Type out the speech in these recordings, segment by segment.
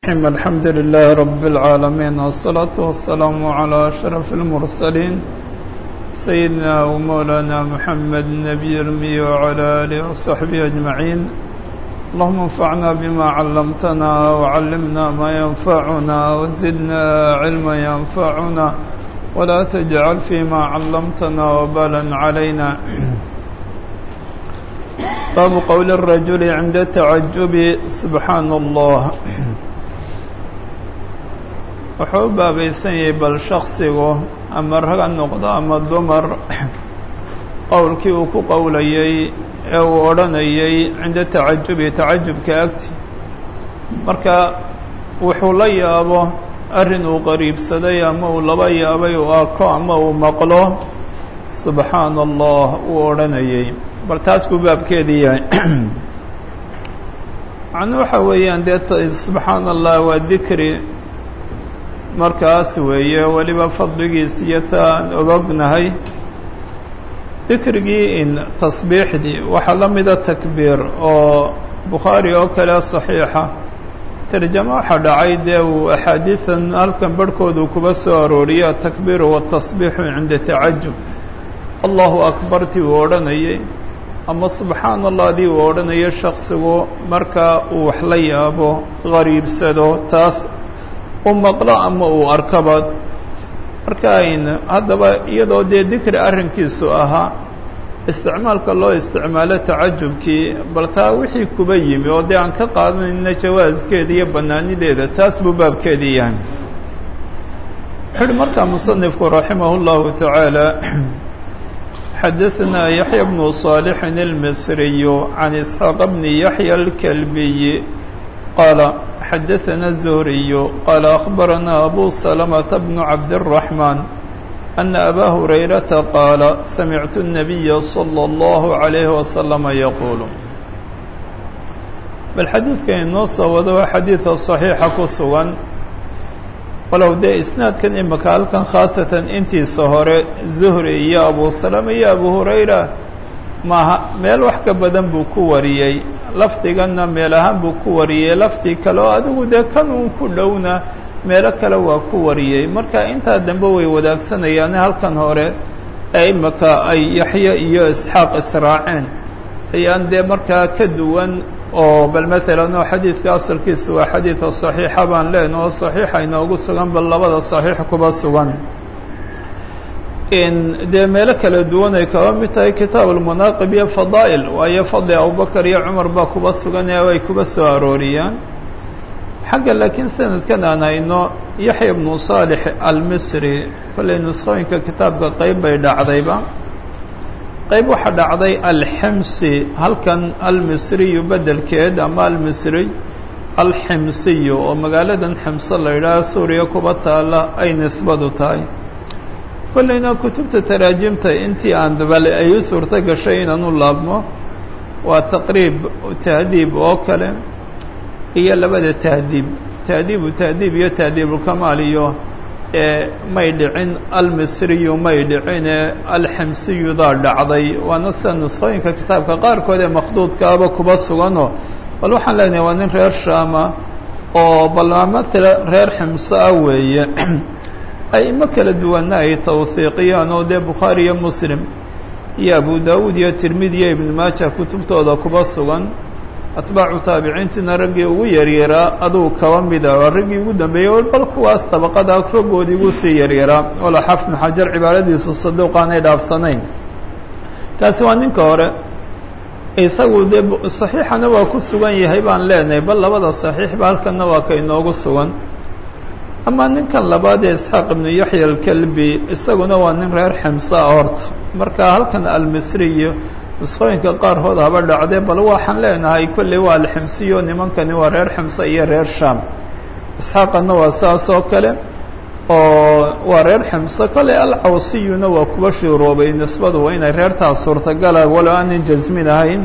الرحيم الحمد لله رب العالمين والصلاة والسلام على أشرف المرسلين سيدنا ومولانا محمد النبي الأمي وعلى آله وصحبه أجمعين اللهم انفعنا بما علمتنا وعلمنا ما ينفعنا وزدنا علما ينفعنا ولا تجعل فيما علمتنا وبالا علينا باب قول الرجل عند التعجب سبحaan allah wuxuu u baabaysan yahay bal shaksigu ama rag ha noqdo ama dumar qowlkii uu ku qowlayay ee uu odhanayay cinda tacajubi tacajubka agti marka wuxuu la yaabo arrin uu qariibsaday ama uu laba yaabay uu arko ama uu maqlo subxaana allah uu odhanayay bal taas buu baabkeedii yahay macnuu waxa weeyaan dee subxaana allah waa dikri markaas weeye weliba fadligiis iyo ta aan ogognahay dikrigii in tasbiixdii waxaa la mida takbiir oo bukhaari oo kale saxiixa tarjamo waxaa dhacay dee uu axaadiidan halkan barhkoodu kuba soo arooriyay atakbiiru waatasbiixu cinda tacajub allahu akbartii uu odhanayay ama subxaana allah dii uu odhanayo shaksigu marka uu wax la yaabo qariibsado taas u maqlo ama uu arkaba marka ayn haddaba iyadoo dee dikri arrinkiisu ahaa isticmaalka loo isticmaalo tacajubkii bal taa wixii kuba yimi oo dee aan ka qaadanayna jawaaskeeda iyo bannaanideeda taas buu baabkeedii yahay wuxu uhi markaa musanifku raximah اllahu tacaala xadaثna yaحya bnu صاalح الmisriy can isxaaq bni yaحya اlkalbiy qaala xadaثna الzuhriy qaala akhbarana abu salmةa bnu cabdالرaحman ana aba hurayrata qaala samictu الnabiya slى اllahu عalayhi waslama yaquul bal xadiidkan inoo soo wado waa xadiida صaxiixa ku sugan walow dee isnaadkan imika halkan khaasatan intiisa hore zuhri iyo abu salama iyo abu hurayra maaha meel wax ka badan buu ku wariyey lafdiganna meel ahaan buu ku wariyey lafdi kale oo adigu dee kan uun ku dhowna meelo kale waa ku wariyey marka intaa dambe way wadaagsanayaan halkan hore ee imika ay yaxye iyo isxaaq israaceen ayaan dee markaa ka duwan oo bal maalan oo xadiidka asalkiisa waa xadiida صaxiixa baan leen oo صaxiixa inoogu sugan bal labada صaxiix kuba sugan dee meelo kala duwan ay kaba mid tahay kitaab اlmanaaqib iyo fadaa'il waayo fadli abubakar iyo cumar baa kuba sugan ee ay kuba soo arooriyaan xagga laakiin sanadkan aan hayno yaxya bnu صaalix almisri kollay nuskhooyinka kitaabka qeyb bay dhacdayba qayb waxaa dhacday alximsi halkan almisriyu bedelkeed ama almisriy alximsiyu oo magaaladan ximse la yidhaaho suuriya kuba taalla ay nisbadu tahay kollayna kutubta taraajimta intii aan dabale ay u suurto gashay inaan u laabmo waa taqriib tahdiib oo kale iyo labada tahdiib tahdiibu tahdiib iyo tahdiibulkamaal iyo may dhicin almisriyu may dhicine alximsiyudaa dhacday waana sida nuskhooyinka kitaabka qaarkood ee makhduudkaaba kuba suganoo bal waxaan leenahay waa nin reer shaama oo bal matala reer ximso ah weeye aimo kala duwanna ay tawhiiqiyaan oo dee bukhaari iyo muslim iyo abu daawuud iyo tirmidi iyo ibnu maaja kutubtooda kuba sugan atbaacu taabiciintiina raggii ugu yaryaraa adugu kaba mida waa raggii ugu dambeeyey bal kuwaas dabaqada raggoodii ugu sii yaryaraa wala xafnu xajar cibaaradiisu saduuq aanay dhaafsanayn kaasi waa ninka hore isagu dee saxiixana waa ku sugan yahay baan leenahay bal labada saxiixba halkanna waa ka inoogu sugan ama ninkan labaad ee isxaaq ibnu yaxya alkalbi isaguna waa nin reer ximsaa horta marka halkan almisriyo nuskhooyinka qaarkood haba dhacdee bal waxaan leenahay kolley waa alximsiyo nimankani waa reer ximse iyo reer shaam isxaaqana waa saas oo kale oo waa reer ximse kolley alcawsiyuna waa kuba shuuroobay nisbadu waa inay reertaas suurtagala walow aanan jasmin ahayn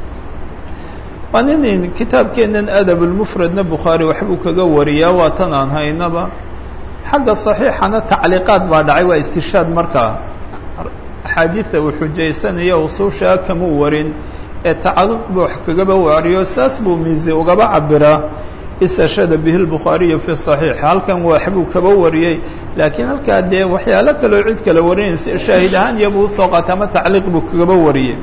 waa nin kitaabkeennan adabulmufradna bukhaari waxbuu kaga wariyaa waa tan aan haynaba xagga saxiixana tacliiqaad baa dhacay waa istishaad markaa axaadiida uu xujaysanaya usuushaa kamuu warin ee tacalluq buu wax kagaba wariyo saas buu miisi ugaba cabiraa istashhada bihi lbukhaariyu fi صaxiix halkan waxbuu kaba wariyey laakiin halkaa dee waxyaalo kaleo cid kale warinaysa shaahid ahaan iyabuu usoo qaatay ama tacliiq buu kaba wariyey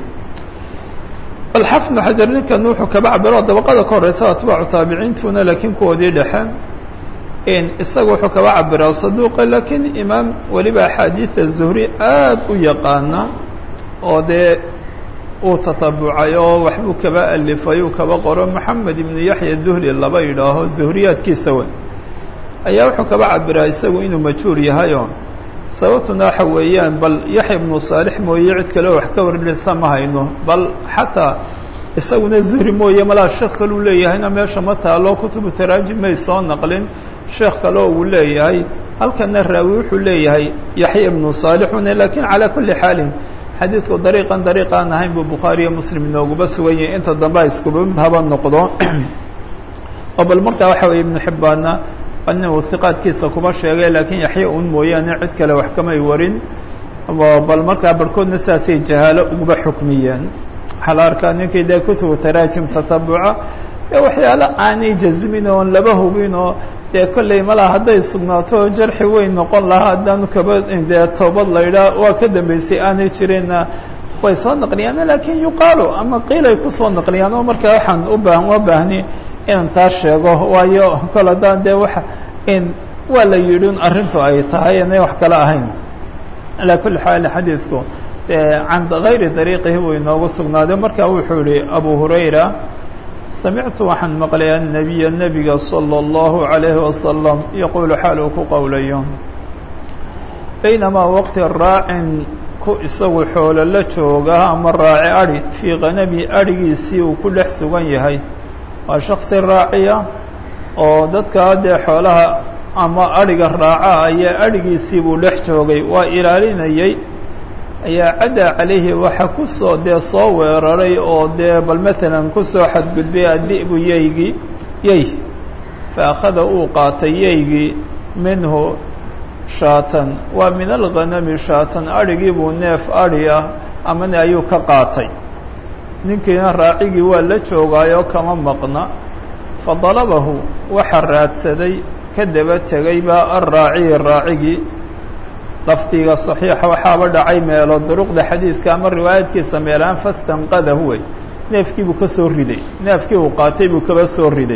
bal xafnu xajar ninkan wuxuu kaba cabiro dabaqada ka horeysa atbaacu taabiciintuna laakiin kuwoodii dhexe isaga wuxuu kaba cabiraa saduuqa laakiin imaam weliba axaadiida zuhri aad u yaqaana oo dee uu tatabucay oo waxbuu kaba alifay uu kaba qoro moxamed ibnu yaxya duhli laba yidhaaho zuhriyaadkiisa wey ayaa wuxuu kaba cabiraa isagu inuu majhuur yahayo sababtuna waxa weeyaan bal yaxya ibnu saalix mooye cid kale wax ka warinaysa ma hayno bal xataa isaguna zuhri mooye malaa sheekh kaleu leeyahayna meesha ma taalo kutubu taraajim may soo naqlin sheekh kale oo uu leeyahay halkana raawi wuxuu leeyahay yaxya ibnu saalixune lakiin calaa kulli xaalin xadiidku dariiqan dariiqaan ahayn buu bukhaariyo muslim inooguba sugan yahay inta dambe a iskuba mid haba noqdo oo bal markaa waxa weeye ibnu xibbaanna inuu hiqaadkiisa kuba sheegay laakiin yaxya un mooyaane cid kale wax kamay warin bal markaa barhkoodna sidaasay jahaalo uguba xukmiyeen waxaa la arkaa ninkii dee kutubu taraajim tatabuca ee waxyaalo aanay jazmin oon laba hubin oo dee kolley malaa hadday sugnaato jarxi weyn noqon lahaa haddaanu kaba dee toobad laydhaa waa ka dambeysay aanay jirinna way soo naqliyaan laakiin yuqaalu ama qiilay kusoo naqliyaan oo markaa waxaan u baa uma baahni inaan taa sheego waayo kol haddaan dee waa in waa la yidhi un arrintu ay tahay inay wax kale ahayn alaa kulli xaal xadiidku can gayri dariiqihi buu inoogu sugnaaday marka wuxuu yihi abu hurayra samictu waxaan maqlay annabiya nebiga salى اllahu عalayhi wasalam yaquulu xaal uu ku qowlayo baynamaa waqti raacin ku isagu xoolo la jooga ama raaci adhi fii kanami adhigiisii uu ku dhex sugan yahay waa shaksi raaciya oo dadkaa dee xoolaha ama adhiga raaca ayaa adhigiisii buu dhex joogay waa ilaalinayay ayaa caddaa calayhi waxa kusoo dee soo weeraray oo dee bal maalan kusoo xadgudbay addi'bu yeygii yey fa akhada uu qaatay yeygii minhu shaatan waa min alghanami shaatan adhigii buu neef adhi ah amane ayuu ka qaatay ninkiina raacigii waa la joogaayoo kama maqna fa dalabahu waxa raadsaday ka daba tegay baa alraaciyi raacigii lafdiga صaxiixa waxaaba dhacay meelo duruqda xadiidka ama riwaayadkiisa meelaan fastanqadahu wey neefkii buu ka soo riday neefkii uu qaatay buu kaba soo riday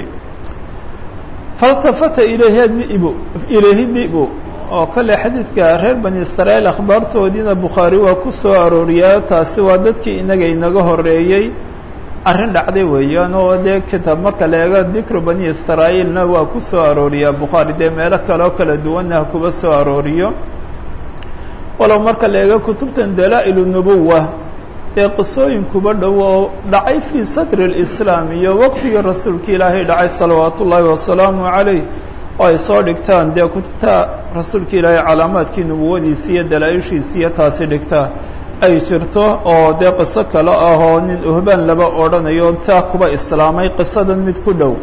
faltafata ilayhi dibu ilayhi dibu oo kale xadiidka reer bani israa'iil akhbaartoodiina bukhaari waa ku soo arooriyaa taasi waa dadkii inaga inaga horeeyey arrin dhacday weeyaan oo dee kitaab marka la eego dikru bani israa'iilna waa ku soo arooriyaa bukhaari dee meelo kale oo kala duwanna ha kuba soo arooriyo walow marka la eego kutubtan dalaa'ilu nubuwa dee qisooyin kuba dhow oo dhacay fii sadri اlislaam iyo waqtigii rasuulka ilaahay dhacay salawaatu ullaahi wasalaamu calayh oo ay soo dhigtaan dee kutubta rasuulka ilaahay calaamaadkii nubuwadiisi iyo dalaa-ishiisi iyo taasi dhigtaa ay jirto oo dee qiso kale ah oo nin uhbaan laba odhanayo taa kuba islaamay qisadan mid ku dhow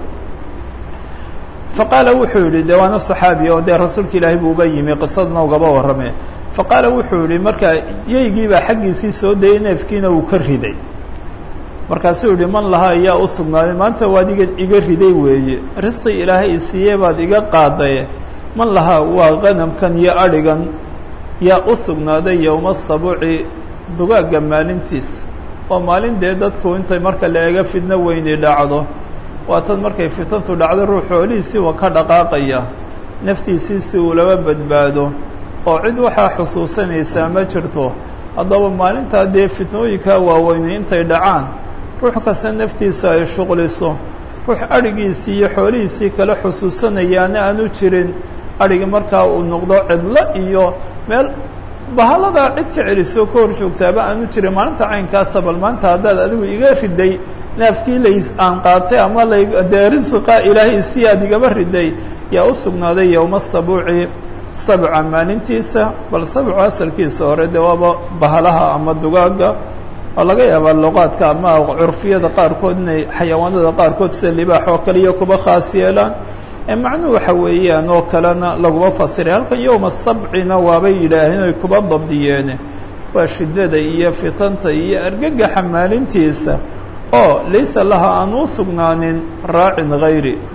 faqaala wuxuu yidhi dee waana saxaabi oo dee rasuulka ilaahay buu uba yimi qisadana ugaba warrame faqaala wuxuu yihi markaa yeygiibaa xaggiisii soo dayay neefkiina uu ka riday markaasuu yihi man lahaa ayaa u sugnaaday maanta waad iga iga riday weeye risqi ilaahay isiiye baad iga qaadaye man lahaa waa qanamkan iyo adhigan yaa u sugnaaday yowma sabuci dugaagga maalintiis oo maalin dee dadku intay marka la eega fidno weyni dhacdo waa tan markay fitantu dhacdo ruux xoolihiisii waa ka dhaqaaqaya naftiisii si uu laba badbaado oo cid waxaa xusuusanaysaa ma jirto haddaba maalintaa dee fitnooyinkaa waaweyne intay dhacaan ruux kasta naftiisa ay shuqliso ruux adhigiisii iyo xoolihiisii kala xusuusanayaana aanu jirin adhigi markaa uu noqdo cidlo iyo meel bahaladaa cid ka celisoo ka hor joogtaaba aanu jirin maalinta caynkaasa bal maanta haddaad adigu iga riday naafkii lays aan qaatay ama la dee risiqa ilaahay si aad igaba riday yaa u sugnaaday yowma sabuuci sabca maalintiisa bal sabcu asalkiisa hore dee waaba bahalaha ama dugaaga oo laga yaabaa luqaadka ama curfiyada qaarkood inay xayawaanada qaarkood sida libaax oo kale iyo kuba khaas yeelaan ee macnuhu waxa weeyaan oo kalena laguma fasiray halkan yowma sabcina waabay yidhaaheen oy kuba dabdiyeene waa shiddada iyo fitanta iyo argagaxa maalintiisa oo laysa laha aan u sugnaanin raacin hayri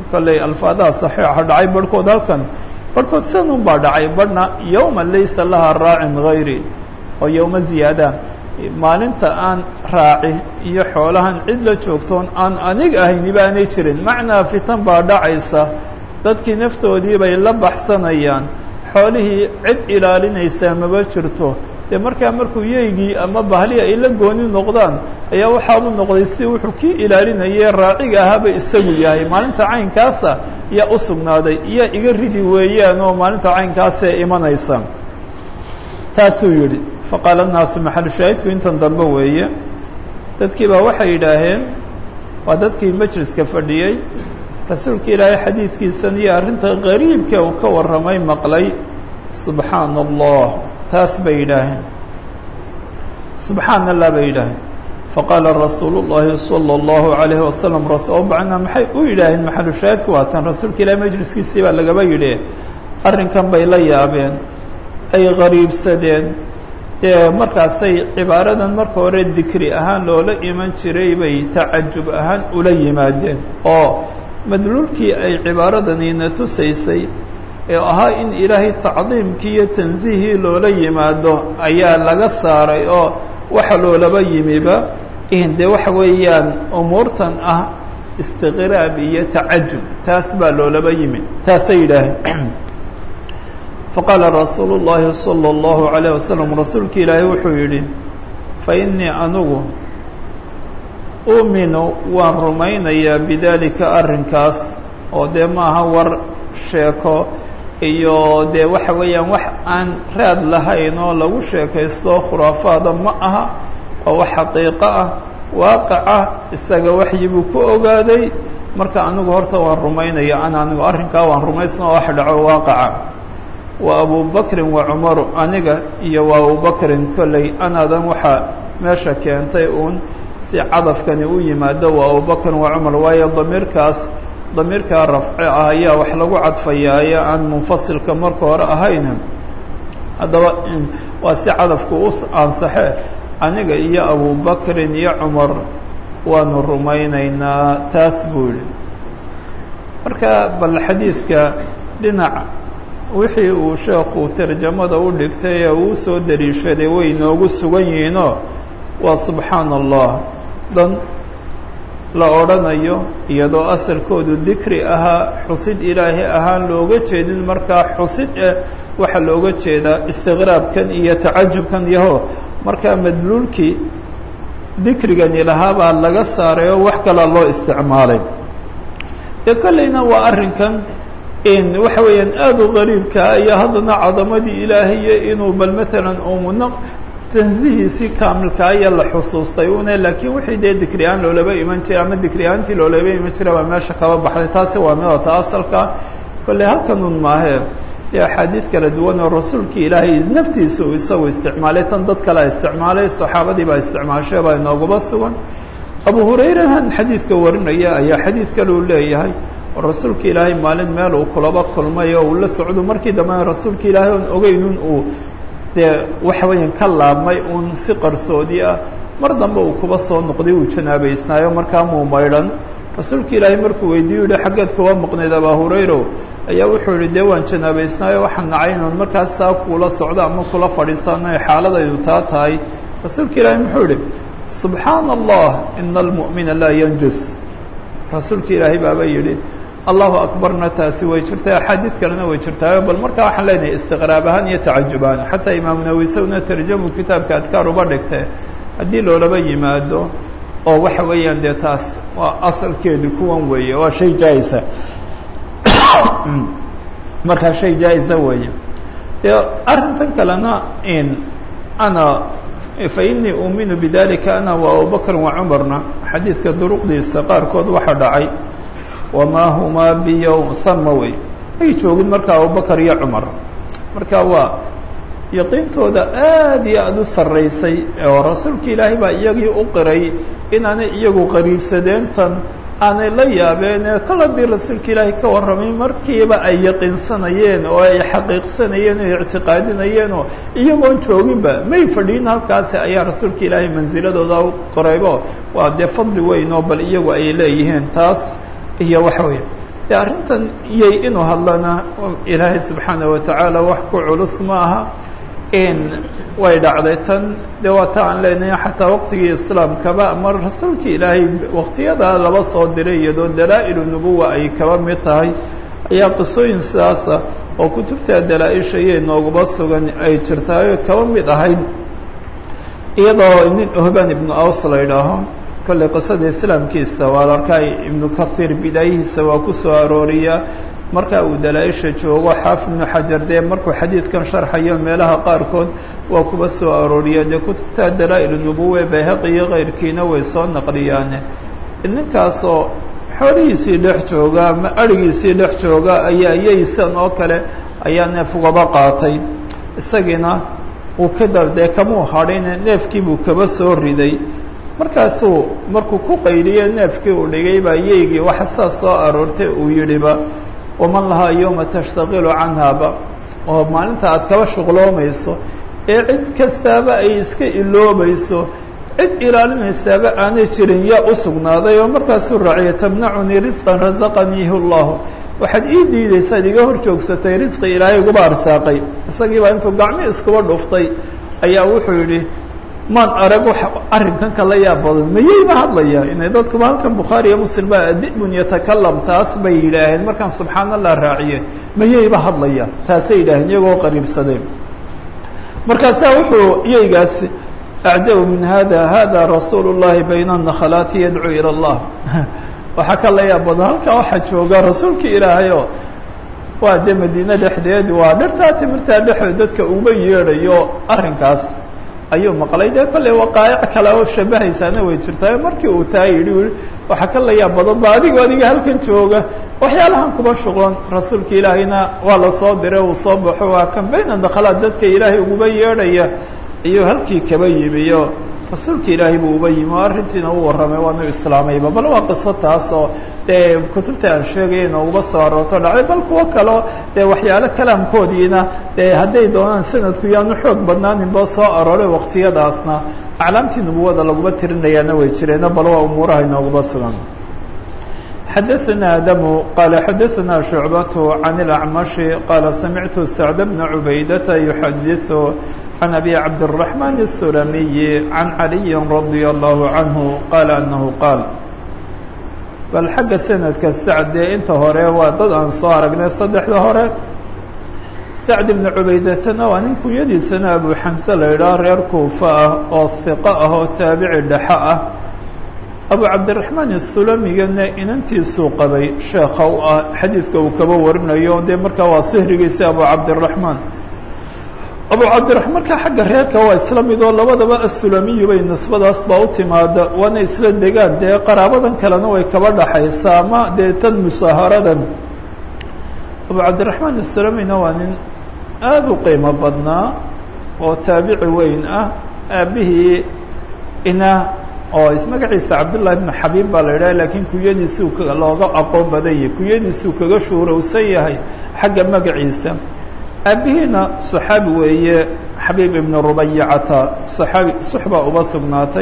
kolley alfaadaha saxiixa dhacay barhkood halkan barhkood sanun baa dhacay barhna yowma laysa laha raacin hayri oo yowma ziyaada maalinta aan raaci iyo xoolahan cid la joogtoon aan anig ahayni baanay jirin macnaa fitan baa dhacaysa dadkii naftoodii bay la baxsanayaan xoolihii cid ilaalinaysaa maba jirto dee markaa markuu yeygii ama bahli ay la gooni noqdaan ayaa waxaabuu noqday si wuxuu kii ilaalinayay raaciga ahaaba isagu yahay maalinta caynkaasa yaa u sugnaaday iyaa iga ridi weeyaan oo maalinta caynkaasee imanaysa taasuu yidhi faqaala annaasu maxalu shaahidku intan dambe weeye dadkii baa waxay yidhaaheen waa dadkii majliska fadhiyey rasuulka ilaahay xadiidkiisan iyo arrinta qariibka uu ka warramay maqlay subxaana allah taas bay yidhaaheen subxaana allah bay yidhaaheen faqaala rasuulu llaahi sala allahu calayhi wasalam oo bacnaa maxay u yidhaaheen maxalu shaahidku waatan rasuulka ilaahay majliskiisii baa lagaba yidhi arrinkan bay la yaabeen ay qariibsadeen dee markaasay cibaaradan marka hore dikri ahaan loola iman jiray bay tacajub ahaan ula yimaadeen oo madluulkii ay cibaaradaniina tusaysay ee ahaa in ilaahay tacdiimkii iyo tansiihii loola yimaado ayaa laga saaray oo waxa loolaba yimiba in dee waxa weeyaan umuurtan ah istiqraab iyo tacajub taas baa loolaba yimi taasay yidhaaheen faqaala rasuulu llaahi sala allahu calayh wasalam rasuulka ilaahay wuxuu yidhi fa innii anugu uuminu waan rumaynayaa bidaalika arrinkaas oo dee maaha war sheeko iyo dee waxa weeyaan wax aan raad lahayn oo lagu sheekaysto khuraafaada ma aha waa wax xaqiiqo ah waaqaca isaga waxyi buu ku ogaaday marka anigu horta waan rumaynaya ana anigu arrinkaa waan rumaysna oo wax dhaco waaqaca wa abubakrin wa cumaru aniga iyo wa abubakrin kolley anaadan waxaa meesha keentay uun si cadafkani u yimaado waa abubakrin wa cumar waayo damiirkaas damiirkaa rafci ah ayaa wax lagu cadfayaaye aan munfasilka marka hore ahayn haddaba waa si cadafku u ansaxe aniga iyo abubakrin iyo cumar waanu rumaynaynaa taas buu yihi marka bal xadiidka dhinac wixii uu sheekhu tarjamada u dhigtay ee uu soo dariishaday way inoogu sugan yihiinoo waa subxaana allah dan la odhanayo iyadoo asalkoodu dikri ahaa xusid ilaahi ahaan looga jeedin markaa xusid eh waxaa looga jeedaa istiqraabkan iyo tacajubkan yaho markaa madluulkii dikrigani lahaabaa laga saaray oo wax kalaa loo isticmaalay dee kolleyna waa arrinkan in waxa weeyaan aada u qariibkaa iyo haddana cadamadii ilaahiyo inuu bal matalan umuna tansihiisii kaamilka ayaa la xusuustay une laakiin wixii dee dikri-aan loolaba iman jiray ama dikri-aantii loolaba iman jiray baa meesha kaba baxday taasi waa midota asalka kolley halkanun maahee dee axaadiid kala duwan oo rasuulkii ilaahay naftiisa uu isagu isticmaalay tan dad kalea isticmaalay saxaabadii baa isticmaashay baa inooguba sugan abu hurayrahan xadiidka warinaya ayaa xadiid kale uu leeyahay oo rasuulka ilaahay maalin meel uu kulaba kulmay oo uu la socdo markii dambena rasuulka ilaahay oon ogeynun uu dee waxa weeyaan ka laabmay uun si qarsoodi ah mar dambe uu kuba soo noqday uu janaabaysnaayo markaa muu maydhan rasuulka ilaahay markuu weydiiyu yihi xaggeed kuba maqnayd abaa hurayro ayaa wuxuu yihi dee waan janaabaysnaayo waxaan nacay inan markaas saa kuula socdo ama kula fadhiistaano ay xaaladaydu taa tahay rasuulka ilaahay muxuu yihi subxaana allah ina almu'mina laa yanjus rasuulka ilaahay baaba yidhi allahu akbarna taasi way jirtay axaadiid kalena way jirtaayo bal markaa waxaan leenahay istiqraab ahaan iyo tacajub ahaan xataa imaamu nawi sawna tarjamu kitaabka adkaar uba dhigtay haddii loolaba yimaado oo waxa weeyaan dee taas waa asalkeedu kuwan weeye waa shay jaa-isa markaa shay jaa-isa weeye dee arrintan kalena in ana fa inii uuminu bidalika ana wa abubakr wa cumarna xadiidka duruqdiisa qaarkood waxaa dhacay wamaa humaa biyowm sama wey ay joogin markaa abubakar iyo cumar marka waa yaqiintooda aad iyo aada u sarraysay oo rasuulka ilaahay baa iyagii u qiray inaanay iyagu qariibsadeentan aanay la yaabeen kol haddii rasuulka ilaahay ka warramay markiiba ay yaqiinsanayeen oo ay xaqiiqsanayeen oo ictiqaadinayeen oo iyagoon jooginba may fadhiin halkaasi ayaa rasuulka ilaahay mansiladooda u qoraybo waa dee fadli weyn oo bal iyagu ay leeyihiin taas iyo waxa weeye dee arrintan iyay inuu hadlana ilaahay subxaana watacaala wax ku culus ma aha in way dhacday tan dee waa ta aan leenahay xataa waqtigii islaamkaba ama rasuulkii ilaahay waqtiyadaa laba soo diray iyadoo dalaa-ilu nubuwa ay kaba mid tahay ayaa qisooyin sidaasa oo kutubta dalaa-isha iyay nooguba sugan ay jirtaayo kaba mid ahayd iyadoo nin ohban ibnu aws la idhaaho kolley qisada islaamkiisa waa la arkaa ibnu kahiir bidaayihiisa waa ku soo arooriya marka uu dalaa-isha joogo xaafid ibnu xajar dee markuu xadiidkan sharxayo meelaha qaarkood waa kuba soo arooriya dee kutubta dalaa-il nubuwe bayhaqi iyo keyrkiina way soo naqliyaane ninkaasoo xoolihiisii dhex jooga ama arigiisii dhex jooga ayaa yaysan oo kale ayaa neef ugaba qaatay isagiina uu kada dee kamuu hadhine neefkiibuu kaba soo riday markaasuu markuu ku qayliye neefkii uu dhigay baa yeygii waxa saa soo aroortay uu yidhiba waman lahaa yowma tashtaqilu canhaaba oo maalinta aad kaba shuqloomayso ee cid kastaaba ay iska iloobayso cid ilaalinaysaaba aanay jirin yaa u sugnaaday oo markaasuu raaciya tamnacunii risqan rasaqaniihi llahu waxaad ii diidaysaad iga hor joogsatay risqi ilaahay iguba arsaaqay isagiibaa intuu gacmi iskuba dhuftay ayaa wuxuu yidhi maan arag wax arrinkan kala yaab badan mayayba hadlaya inay dadkuba halkan bukhaari iyo muslim baa adibun yatakalam taas bay yidhaaheen markaan subxaan allah raaciye mayayba hadlaya taasay yidhaaheen iyagoo qariibsadeen markaasaa wuxuu iyaygaasi acjabu min hada hada rasuulu llahi bayna nakhalaati yadcuu ila allah waxaa ka la yaab badan halkaa waxaa jooga rasuulkii ilaahayo waa dee madiine dhexdeed waa dhirtaa timirtaa dhexood dadka uba yeedhayo arrinkaas ayuu maqlay dee kolley waqaa'ic kale oo shabahaysaana way jirtaa markii uu taa yidhi ui waxaa ka la yaab badan ba adigo adiga halkan jooga waxyaalahan kuba shuqlan rasuulka ilaahayna waa la soo diray uu soo baxo waa kan bayna dakhalaad dadka ilaahay uguba yeedhaya ayuu halkii kaba yimiyo rasuulka ilaahay buu uba yimi oo arrintiina u warramay waanu islaamayba bal waa qiso taas oo dee kutubta aan sheegaya inooguba soo aroorto dhacday bal kuwo kaleo dee waxyaalo kalaamkoodiina dee hadday doonaan sanadku yaanu xoog badnaaninba soo arooray waqtiyadaasna aclaamtii nubuwada laguma tirinayaana way jireeno bal waa umuuraha inooguba sugan xadaثna adamu qala xadaثna shucbat can اlacmashi qaala samictu sacd bna cubaydata yuxadiثu عن أبي عبد الرحمن السلمي عن علي رضي الله عنه قال أنه قال bal xagga sanadka sacd dee inta hore waa dad aan soo aragnay saddexda hore sacd ibnu cubaydatana waa nin kunyadiisana abu xamse la idhaah reer kuufa ah oo hiqo ah oo taabici dhexe ah abu cabdiraxmaan isulamigana inantiisuu qabay sheekha u ah xadiidka uu kaba warinayo dee markaa waa sihrigiisa abu cabdiraxmaan abu cabdiraxmaan markaa xagga reerka waa isla mid oo labadaba asulamiyu bay nisbadaas baa u timaada waana isla degaan dee qaraabadan kalena way kaba dhaxaysaa ama dee tan musaaharadan abu cabdiraxmaan asulamina waa nin aada u qiimo badnaa oo taabici weyn ah aabihii ina oo magaciisa cabdullahi ibnu xabiib baa la idhaha laakiin kunyadiisuu looga aqoon badan yahay kunyadiisuu kaga shuurowsan yahay xagga magaciisa aabihiina صaxaabi weeye xabiib ibn rubayacata صaaabi suxbaa uba sugnaatay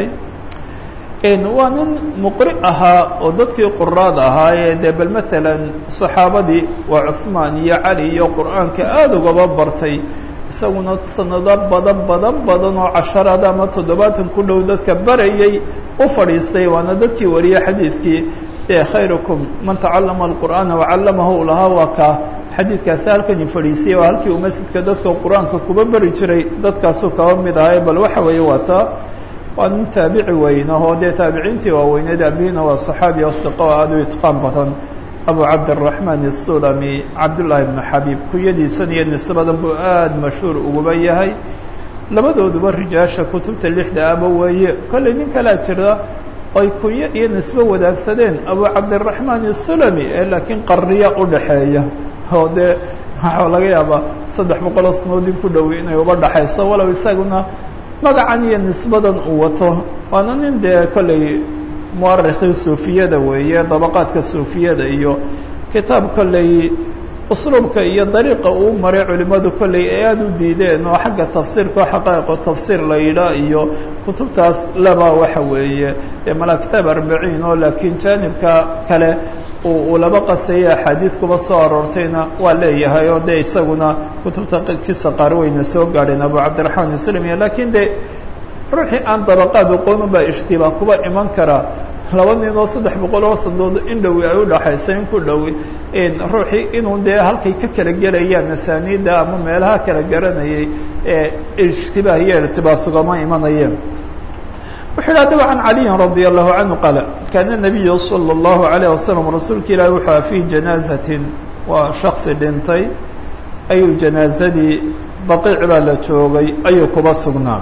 waa nin muqri ahaa oo dadkii quraad ahaayee dee bal maalan صaxaabadii waa cusmaan iyo cali iyo qur'aanka aada ugaba bartay isaguna sanado badan badan badan oo casharada ama toddobaatan ku dhow dadka barayay u fadhiistay waana dadkii wariyey xadiidkii dee khayrukum man tacalama الqur'aana wacallamahu lahaa waa ka xadiidkaasi halkani fadhiisiyay waa halkii uu masjidka dadka qur-aanka kuba beri jiray dadkaasuu kaba mid ahay bal waxa weeye waa taa waa nin taabici weyn ahoo dee taabiciintii waaweyneed aabihina waa صaxaabi o hiqo oo aada u itqaan badan abu cabdiraxmaan الsulami cabdullaahi ibnu xabiib kunyadiisan iyo nisbadan buu aada mashhuur uguba yahay labadooduba rijaasha kutubta lixda aba weeye kollay nin kalaa jira ay kunyo iyo nisbo wadaagsadeen abu cabdiraxmaan الsulami ee laakiin qarniya udhaxeeya oo dee waxaa laga yaabaa saddex boqoloo sanoodin ku dhowey inay uba dhaxayso walow isaguna magacan iyo nisbadan uu wato waana nin dee kolley muarikhii suufiyada weeye dabaqaadka suufiyada iyo kitaab kolley usluubka iyo dariiqa uu maray culimadu kolley ay aada u diideen oo xagga tafsiirka oo xaqaa'iqo tafsiir la yidhaa iyo kutubtaas laba waxa weeye dee malaa kitaab arbaciin oo laakiin jaanibka kale uu laba qasaya axaadiid kuba soo aroortayna waa leeyahay oo dee isaguna kutubta kiisa qaar weyna soo gaadheen abu cabdiraxmaan islamiya lakiin de ruuxii aan dabaqaad aqoon baa ishtibaah kuba iman karaa laba nin oo saddex boqol oo sandood in dhowi ay udhaxayso in ku dhowi ruuxii inuu dee halkay ka kala gelayaan asaaniidda ama meelaha kala garanayay ee ishtibaah iyo irtibaas ugama imanayeen wuxuu yidhi adaba can caliyin radia allahu canhu qaala kaana nabiyu sala allahu alayh wasalam rasuulka ilaahi wuxuu aha fii janaazatin waa shaksi dhintay ayuu janaazadii baqiic baa la joogay ayuu kuba sugnaa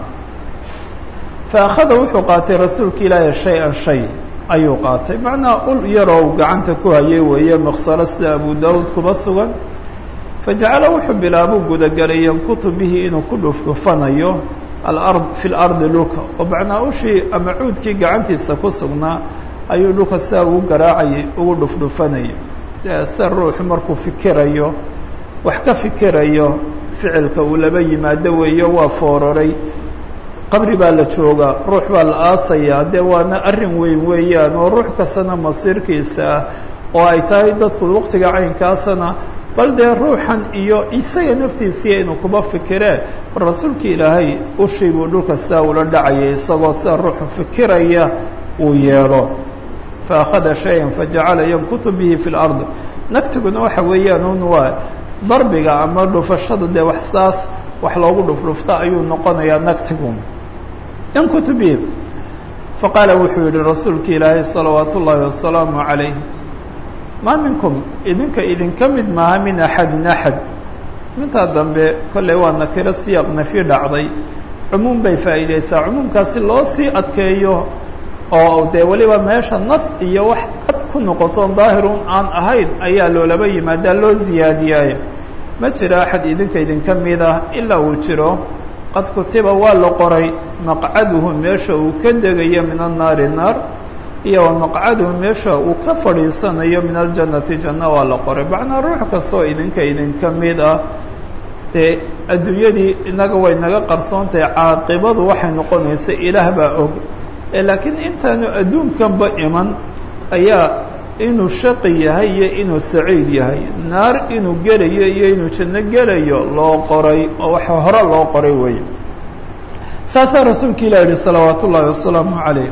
faakhada wuxuu qaatay rasuulka ilaahi shay-an shay ayuu qaatay macnaa ul yaroo gacanta ku hayay weeye maqsalo sida abu daawuud kuba sugan fajacala wuxuu bilaabuu gudagelay yankutu bihi inuu ku dhufdhufanayo alard fi lardi dhulka oo macnaa ushii ama cuudkii gacantiisa ku sugnaa ayuu dhulka sidaa ugu garaacayay ugu dhufdhufanayay sida ruuxu markuu fikirayo wax ka fikirayo ficilka uu laba yimaado weeyo waa foororay qabri baa la joogaa ruux baa la aasayaa dee waana arrin weyn weeyaan oo ruux kastana masiirkiisa ah oo ay tahay dadku waqtiga caynkaasana bal dee ruuxan iyo isaga naftiisiiya inuu kuba fikiree rasuulka ilaahay ushii buu dhulka sidaa ula dhacayay isagoo sida ruuxu fikiraya uu yeelo fa akhada shayan fajacala yankutu bihi fi lard nagtiguna waxa weeyaan un waa darbiga ama dhufashada dee wax saas wax loogu dhufdhufta ayuu noqonayaa nagtigu yankutu bihi faqaala wuxuu yihi rasuulka ilaahay salawaatu ullaahi wasalaamu calayh maa minkum idinka idinka mid maaha min axadin axad mintaa dambe kolley waa nakiro siyaaq nafi dhacday cumuum bay faa'iideysaa cumuumkaasi loo sii adkeeyo oo dee weliba meesha nas iyo wax cad ku noqoto daahirun aan ahayn ayaa loolaba yimaadaa loo ziyaadiyaayo ma jiro axad idinka idinka mid ah ilaa uu jiro qad kutiba waa la qoray maqcaduhu meesha uu ka degayo min annaari naar iyo wa maqcaduhu meesha uu ka fadhiisanayo min aljannati janno waa la qoray macnaa ruux kastoo idinka idinka mid ah dee adduunyadii inaga way naga qarsoontahay caaqibadu waxay noqonaysa ilaah baa og laakiin intaanu adduunkanba iman ayaa inuu shaqi yahay iyo inuu saciid yahay naar inuu gelayo iyo inuu janno gelayo loo qoray oo waxa hore loo qoray weeye saasaa rasuulka ilah yihi salawaatu ullaahi wasalaamu calayh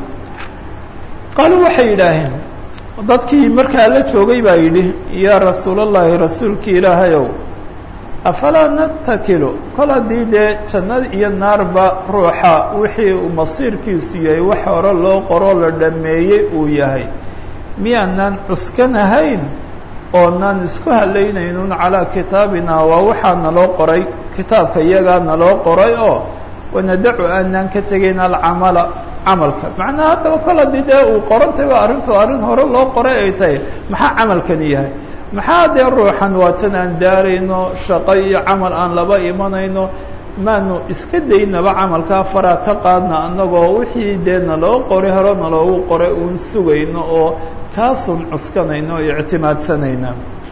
qaaluu waxay yidhaaheen dadkii markaa la joogay baa yidhi yaa rasuulallaahi rasuulkii ilaahayow afalaa natakilu kol haddii dee jannada iyo naarba ruuxa wixii uu masiirkiisu yahay wax hore loo qoroo la dhammeeyey uu yahay miyaanaan cuskanahayn oonaan isku halaynaynun calaa kitaabina waa waxaa naloo qoray kitaabka iyagaa naloo qoray oo wanadacu aanaan ka tegayn alcamala camalka macnaha haddaba kol haddii dee uu qorantayba arrintu arrin hore loo qoray ay tahay maxaa camalkani yahay maxaa dee ruuxan waatan aan daarayno shaqo iyo camal aan laba imanayno maanu iska daynaba camalkaa faraa ka qaadna annagoo wixii dee naloo qoray hore naloogu qoray uun sugayno oo kaasun cuskanayno o ictimaadsanayna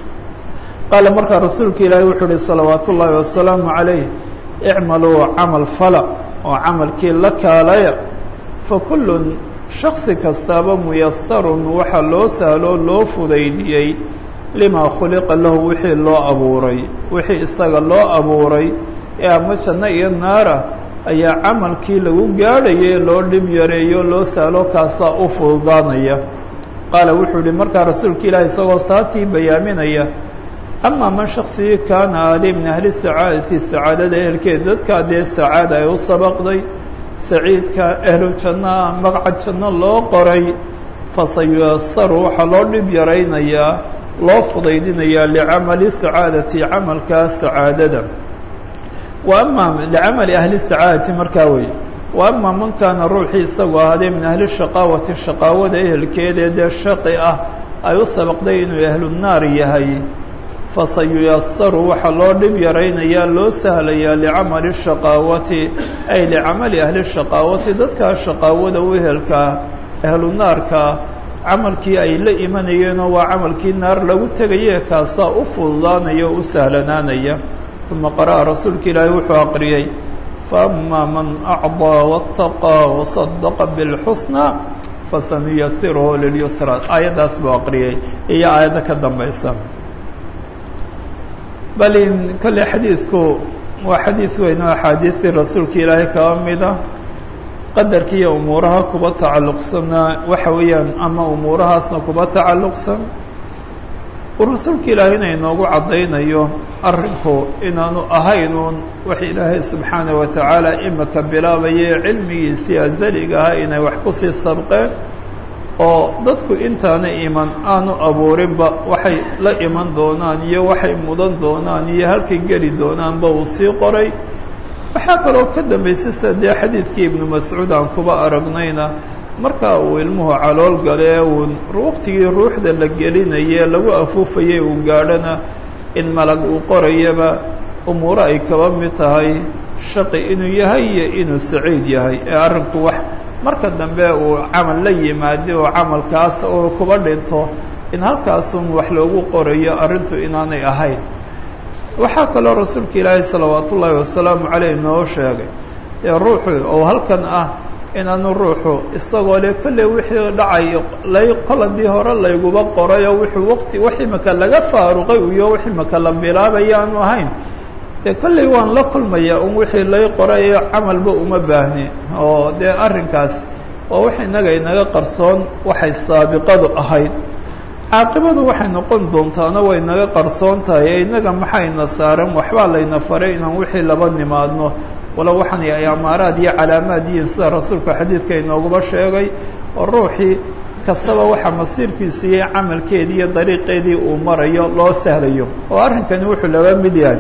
qaala markaa rasuulka ilaahi wuxuu uhi salawaatu ullaahi wasalaamu calayh icmaluu camal fala oo camalkii la kaalaya fa kullun shaksi kastaaba muyasarun waxaa loo sahloo loo fudaydiyey limaa khuliqa lahu wixii loo abuuray wixii isaga loo abuuray ee ama janno iyo naara ayaa camalkii lagu gaadhayay loo dhib yareeyo loo sahlo kaasaa u fududaanaya qaala wuxuu yihi markaa rasuulka ilaahi isagoo saatii bayaaminaya amaa man shaksigii kaana aali min ahli sacaadati sacaadada ehelkeed dadkaa dee sacaada ay u sabaqday saciidka ehlu jannoa magcad janno loo qoray fasayuyasaru waxaa loo dhib yaraynayaa loo fudaydinayaa licamali sacaadati camalkaa sacaadada wa amaa licamali ahli sacaadati markaa wey wa amaa man kaana ruuxii isagoo ahaadee min ahli shaqaawati shaqaawada ehelkeedee dee shaqi ah ay u sabaqday inuu ahlu naar yahay fasayuyasaru waxaa loo dhib yaraynayaa loo sahlayaa licamali shaqaawati ay licamali ahli shaqaawati dadkaa shaqaawada u ehelkaa ahlu naarka camalkii ay la imanayeenoo waa camalkii naar lagu tegaye kaasaa u fududaanaya oo u sahlanaanaya uma qara'a rasuulka ilaahi wuxuu aqriyey faama man acdaa waataqaa wasadaqa bilxusnaa fasanuyasiruhu lilyusra aayaddaas buu aqriyey iyo aayadda ka dambaysa bal in kolley xadiidku waa xadiid weyn oo axaadiistii rasuulka ilaahay kaba mida qadarka iyo umuuraha kuba tacalluqsanna waxa weeyaan ama umuurahaasna kuba tacalluqsan uu rasuulka ilaahayna inoogu caddaynayo arrinku inaanu ahaynuun wax ilaahay subxaana wa tacaala imika bilaabaye cilmigiisii azaliga ahaa inay wax kusii sabqeen oo dadku intaana iman aanu abuurinba waxay la iman doonaan iyo waxay mudan doonaan iyo halkay geli doonaanba uu sii qoray waxaa kaloo ka dambaysay sida dee xadiidkii ibnu mascuud aan kuba aragnayna markaa uu ilmuhu calool galee uu waqtigii ruuxda la gelinaye lagu afuufayay uu gaadhana in malag uu qorayaba umuuro ay kaba mid tahay shaqi inuu yahay iyo inuu saciid yahay ee arrinku wax marka dambe uu camal la yimaado oo camalkaas uu kuba dhinto in halkaasun wax loogu qorayo arrintu inaanay ahayn waxaa kaloo rasuulka ilaahay salawaat ullaahi wasalaamu caleyh noo sheegay ee ruuxu oo halkan ah inaanu ruuxu isagoo le kolley wixii dhacay lay qoladii hore layguba qorayo wuxuu waqti wax imika laga faaruqay iyo wax imika la bilaabaya aanu ahayn dee kolley waan la kulmaya un wixii lay qorayo camalba uma baahni oo dee arrinkaas waa wax innaga inaga qarsoon waxay saabiqadu ahayd caaqibadu waxay noqon doontaana way naga qarsoon tahay ee innaga maxayna saaran waxbaa layna faray inaan wixii laba nimaadno walo waxaan ay amaaraad iyo calaamaad yihiin sida rasuulka xadiidka inooguba sheegay oo ruuxii kastaba waxaa masiirkiisu iyo camalkeedii iyo dariiqeedii uu marayo loo sahlayo oo arrinkani wuxuu laba mid yahay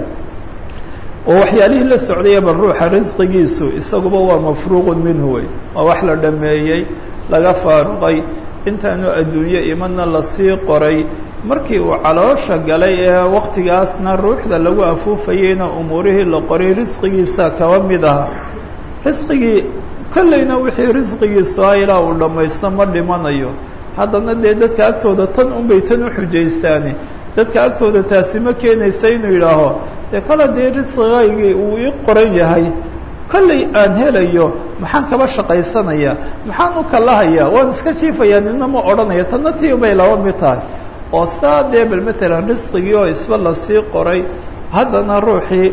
oo waxyaalihii la socdaya bal ruuxa risqigiisu isaguba waa mafruuqun minhu wey waa wax la dhameeyey laga faaruqay intaanu adduunyo imadna lasii qoray markii uu caloosha galay ee waktigaasna ruuxda lagu afuufayeyna umuurihii la qoray risqigiisa kaba mid aha risqigii kolleyna wixii risqigiisu ah ilaa uu dhammaysto ma dhimanayo haddana dee dadka agtooda tan unbay tan u xujaystaani dadka agtooda taasi ma keenaysa inuu yidhaaho dee kala dee risqigaygii uu ii qoran yahay kolley aan helayo maxaan kaba shaqaysanayaa maxaan u kalahayaa waan iska jiifayaa nina ma odhanaya tanna tii bay laba mid tahay oo saa dee bal matalan risqigii oo isba lasii qoray haddana ruuxii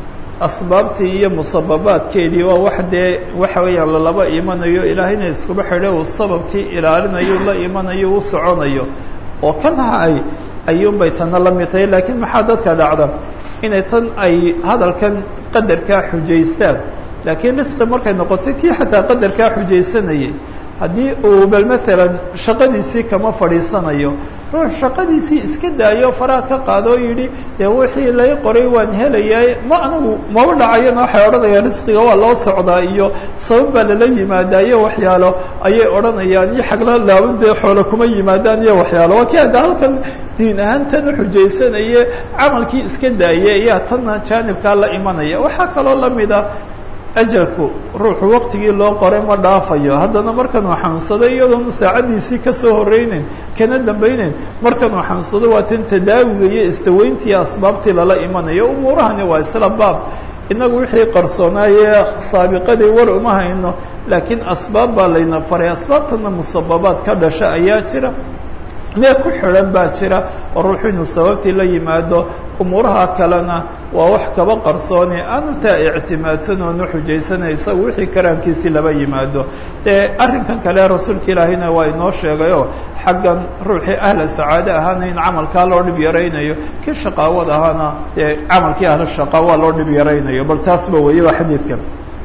asbaabtii iyo musababaadkeedii waa wax dee waxa weeyaan lalaba imanayo ilaahayna iskuba xidhay uu sababkii ilaalinayo la imanayo u soconayo oo kan hay ayuunbay tanna la mid tahay laakiin maxaa dadka dhacda inay tan ay hadalkan qadarkaa xujaystaan laakiin risqi markay noqotay kii xataa qadarkaa xujaysanayay haddii uu bal matalan shaqadiisii kama fadhiisanayo ruux shaqadiisii iska daayo faraha ka qaado oo yidhi dee wixii lay qoray waan helayaa ma anigu maba dhacayana waxay odhanayaan risqiga waa loo socdaa iyo sabab baa lala yimaadaa iyo waxyaalo ayay odhanayaan iyo xagla laaban dee xoolo kuma yimaadaan iyo waxyaalo waa kii hadda halkan diin ahaan tan uxujaysanaye camalkii iska daaya ayaa tanna jaanibkaa la imanaya waxaa kaloo lamid a ajalku ruuxu waqtigii loo qoray ma dhaafayo haddana markanuu xanuunsado iyadoonu saacaddiisii kasoo horreyneyn kana dambayneyn markanuu xanuunsado waa tan tadaawiga iyo istaweyntii asbaabtii lala imanayo umuurahani waa isla baab innagu wixii qarsoonaayee saabiqadii war uma hayno laakiin asbaab baa layna faray asbaabtana musababaad ka dhasha ayaa jira mee ku xidhan baa jira oo ruuxu inuu sababtii la yimaado umuuraha kalena waa wax kaba qarsoone aanu taa ictimaadsan oonu xujaysanay isaga wixii karaankiisii laba yimaado dee arrinkan kale rasuulka ilaahayna waa inoo sheegayoo xaggan ruuxii ahla sacaade ahaana in camalkaa loo dhib yaraynayo kii shaqaawad ahaana dee camalkii ahla shaqaawa loo dhib yaraynayo bal taasba weeye waa xadiidkan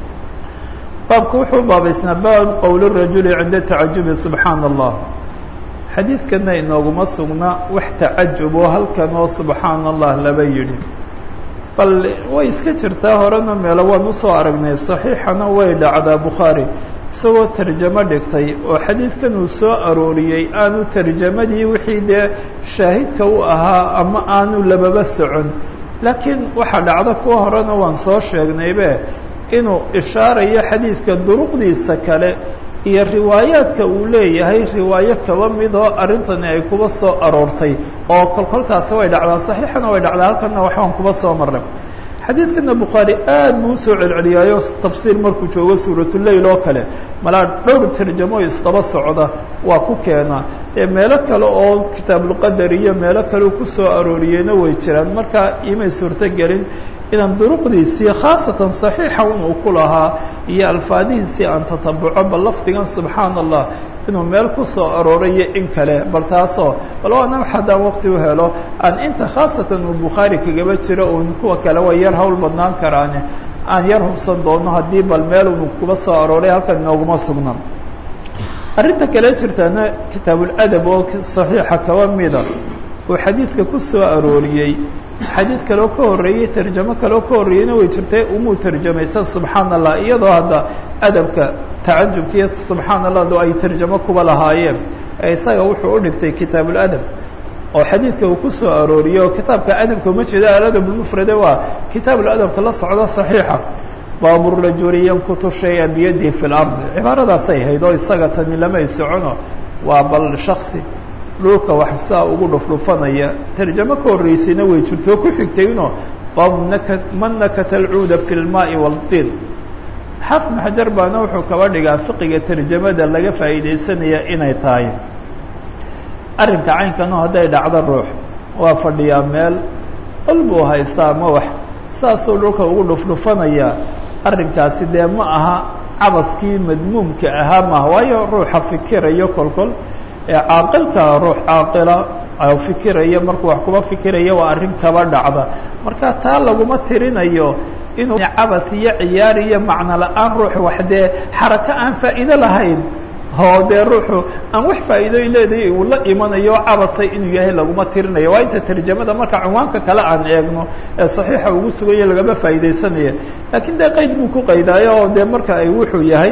baabku wuxuu baabaysnaa baab qowl rajuli cinda tacajubi subxaana allah xadiidkana inooguma sugna wax tacajub oo halkan oo subxaana allah laba yidhi bal way iska jirtaa horena meelo waan usoo aragnay saxiixana way dhacdaa bukhaari isagoo tarjamo dhigtay oo xadiidkan uu soo arooriyey aanu tarjamadii wixii dee shaahidka u ahaa ama aanu lababa socon laakiin waxaa dhacda kuwa horena waan soo sheegnaybe inuu ishaarayo xadiidka duruqdiisa kale iyo riwaayaadka uu leeyahay riwaayo kaba mid oo arrintani ay kuba soo aroortay oo kolkoltaasi way dhacdaa saxiixana way dhacdaa halkanna waxbaan kuba soo marnay xadiidkana bukhaari aad buu usoo celceliyaayo tafsiir markuu joogo suuratuleyl oo kale malaa dhowr tarjamo isdaba socda waa ku keenaa ee meelo kale oo kitaabulqadar iyo meelo kale uu kusoo arooriyeyna way jiraan marka imay suurtogelin inaan duruqdiisii khaasatan saxiixa inuu ku lahaa iyo alfaadihiisii aan tatabuco bal lafdigan subxaana allah inuu meel ku soo aroorayo in kale bal taasoo bal waana haddaan waqti u helo aan inta khaasatan uu bukhaari kagaba jiro uun kuwa kale way yar hawl badnaan karaane aan yar hubsan doono haddii bal meel unu kuba soo arooray halkan inooguma sugna arrinta kale jirtaana kitaabuladab oo saxiixa kaba mida uu xadiidka ku soo arooriyey xadiid kaleo ka horreeyey tarjamo kaleo ka horreeyeyna way jirtay umuu tarjamaysa subxaana allah iyadoo hadda adabka tacajubka iyo subxaana allah do ay tarjamo kuba lahaayeen ee isaga wuxuu u dhigtay kitaabuladab oo xadiidka uu ku soo arooriyey oo kitaabka adabka uma jeeda aladab lmufrade waa kitaabuladabka la socda saxiixa baaburajuli yankutu shaya biyadihi fi lardi cibaaradaasay hayd oo isaga tani lamay socono waa bal shaksi dhulka wax saa ugu dhufdhufanaya tarjamo ka horreysayna way jirtoo ku xigtayno baabu naka man nakata alcuuda fi lmaai waaltiin xaafid maxajar baana wuxuu kaba dhigaa fiqiga tarjamada laga faa'iidaysanaya inay tahay arrinka caynkano hadday dhacdo ruux waa fadhiyaa meel ol buu haystaa ma wax saasuu dhulka ugu dhufdhufanaya arrinkaasi dee ma aha cabadkii madmuumka ahaa maaha waayo ruuxa fikirayo kolkol ee caaqilka ruux caaqila fikiraya markuu wax kuba fikiraya waa arrin kaba dhacda marka taa laguma tirinayo inuu cabad iyo ciyaar iyo macno la-aan ruux wax dee xarako aan faa'iido lahayn oo dee ruuxu aan wax faa'iidooy leedahay uu la imanayo cabadtay inuu yahay laguma tirinayo waa inta tarjamada marka cinwaanka kale aan eegno ee saxiixa ugu suganya lagama faa'iidaysanaya laakiin dee qeyd buu ku qaydaayo oo dee marka ay wuxuu yahay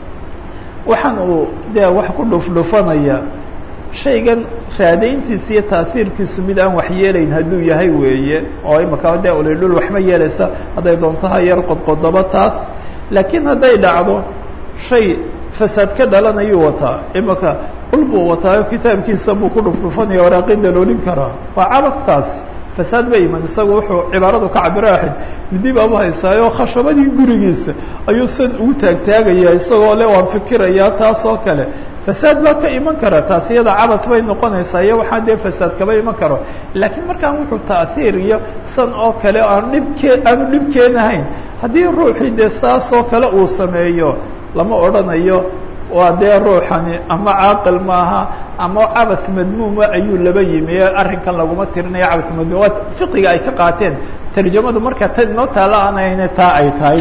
waxaan uu dee wax ku dhufdhufanaya shaygan raadayntiisa iyo taasiirkiisu mid aan wax yeelayn hadduu yahay weeye oo imaka dee ulidhul waxma yeelaysa hadday doontaha yar qodqodaba taas laakiin hadday dhacdo shay fasaad ka dhalanayuu wataa imaka ul buu wataayo kitaabkiisa buu ku dhufdhufanaya waraaqin daloolin karaa waa cabadtaasi fasaad ba iman isagu wuxuu cibaaradu ka cabiro ahayd midib abu haysaayo khashabadii gurigiisa ayuu san ugu taagtaagaya isagoo le waan fikirayaa taas oo kale fasaad baa ka iman kara taas iyada cabad bay noqonaysaa iyo waxaa dee fasaad kaba iman karo laakiin markaan wuxuu ta'hiir iyo san oo kale aan dhibkee aanu dhib keenahayn haddii ruuxii dee saas oo kale uu sameeyo lama odhanayo waa dee ruuxani ama caaqil maaha ama cabad madmuuma ayuu laba yimi ee arrinkan laguma tirinayo cabad madmuum waa fiqiga ay ka qaateen tarjamadu marka tan inoo taala aanayne taa ay tahay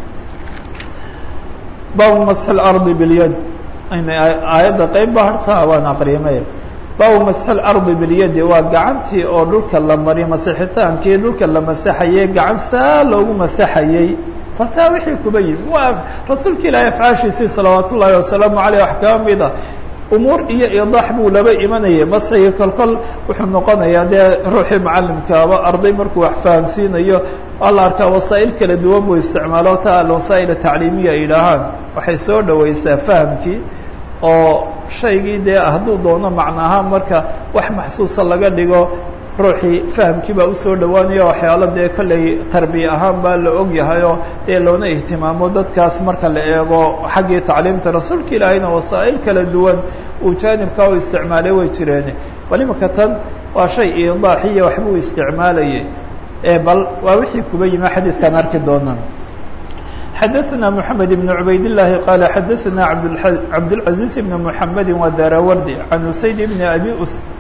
baabu masxi lardi bilyad aayadda qeyb ba hartaa waan aqriyamay baabu masxi lardi bilyadi waa gacantii oo dhulka la mariy masixitaankii dhulka la masaxayey gacan saa loogu masaxayey fartaa wixii kuba yimi waa rasuulka ilaahay afcaashiisii salawaat ullaahi wasalaamu aleyh wax kaba mida umuur iyo idaax buu laba imanayay masxiga kolkol wuxuu noqonayaa dee ruuxii macallimkaaba arday markuu wax fahamsiinayo waa la arkaa wasaa'il kala duwan buu isticmaalo ta alwasaa'il atacliimiya ay yidhaahaan waxay soo dhawaysaa fahamkii oo shaygii dee hadduu doono macno ahaan marka wax maxsuusa laga dhigo ruuxii fahamkii baa usoo dhawaanaya waxyaalo dee kolley tarbiya ahaan baa la og yahayoo dee loona ihtimaamo dadkaas marka la eego xaggii tacliimta rasuulka ilaahayna wasaa'il kala duwan uu jaanibkaa u isticmaalay way jireen bal imika tan waa shay idaaxiya waxbuu isticmaalayay bal waa wixii kuba yimi xadiidkaan arki doonaa xadaثna mحamed بن عubayd الlahi qala xadaثna cabdالعaزيز بn mحamedi wadarawrdi can usayd bn abi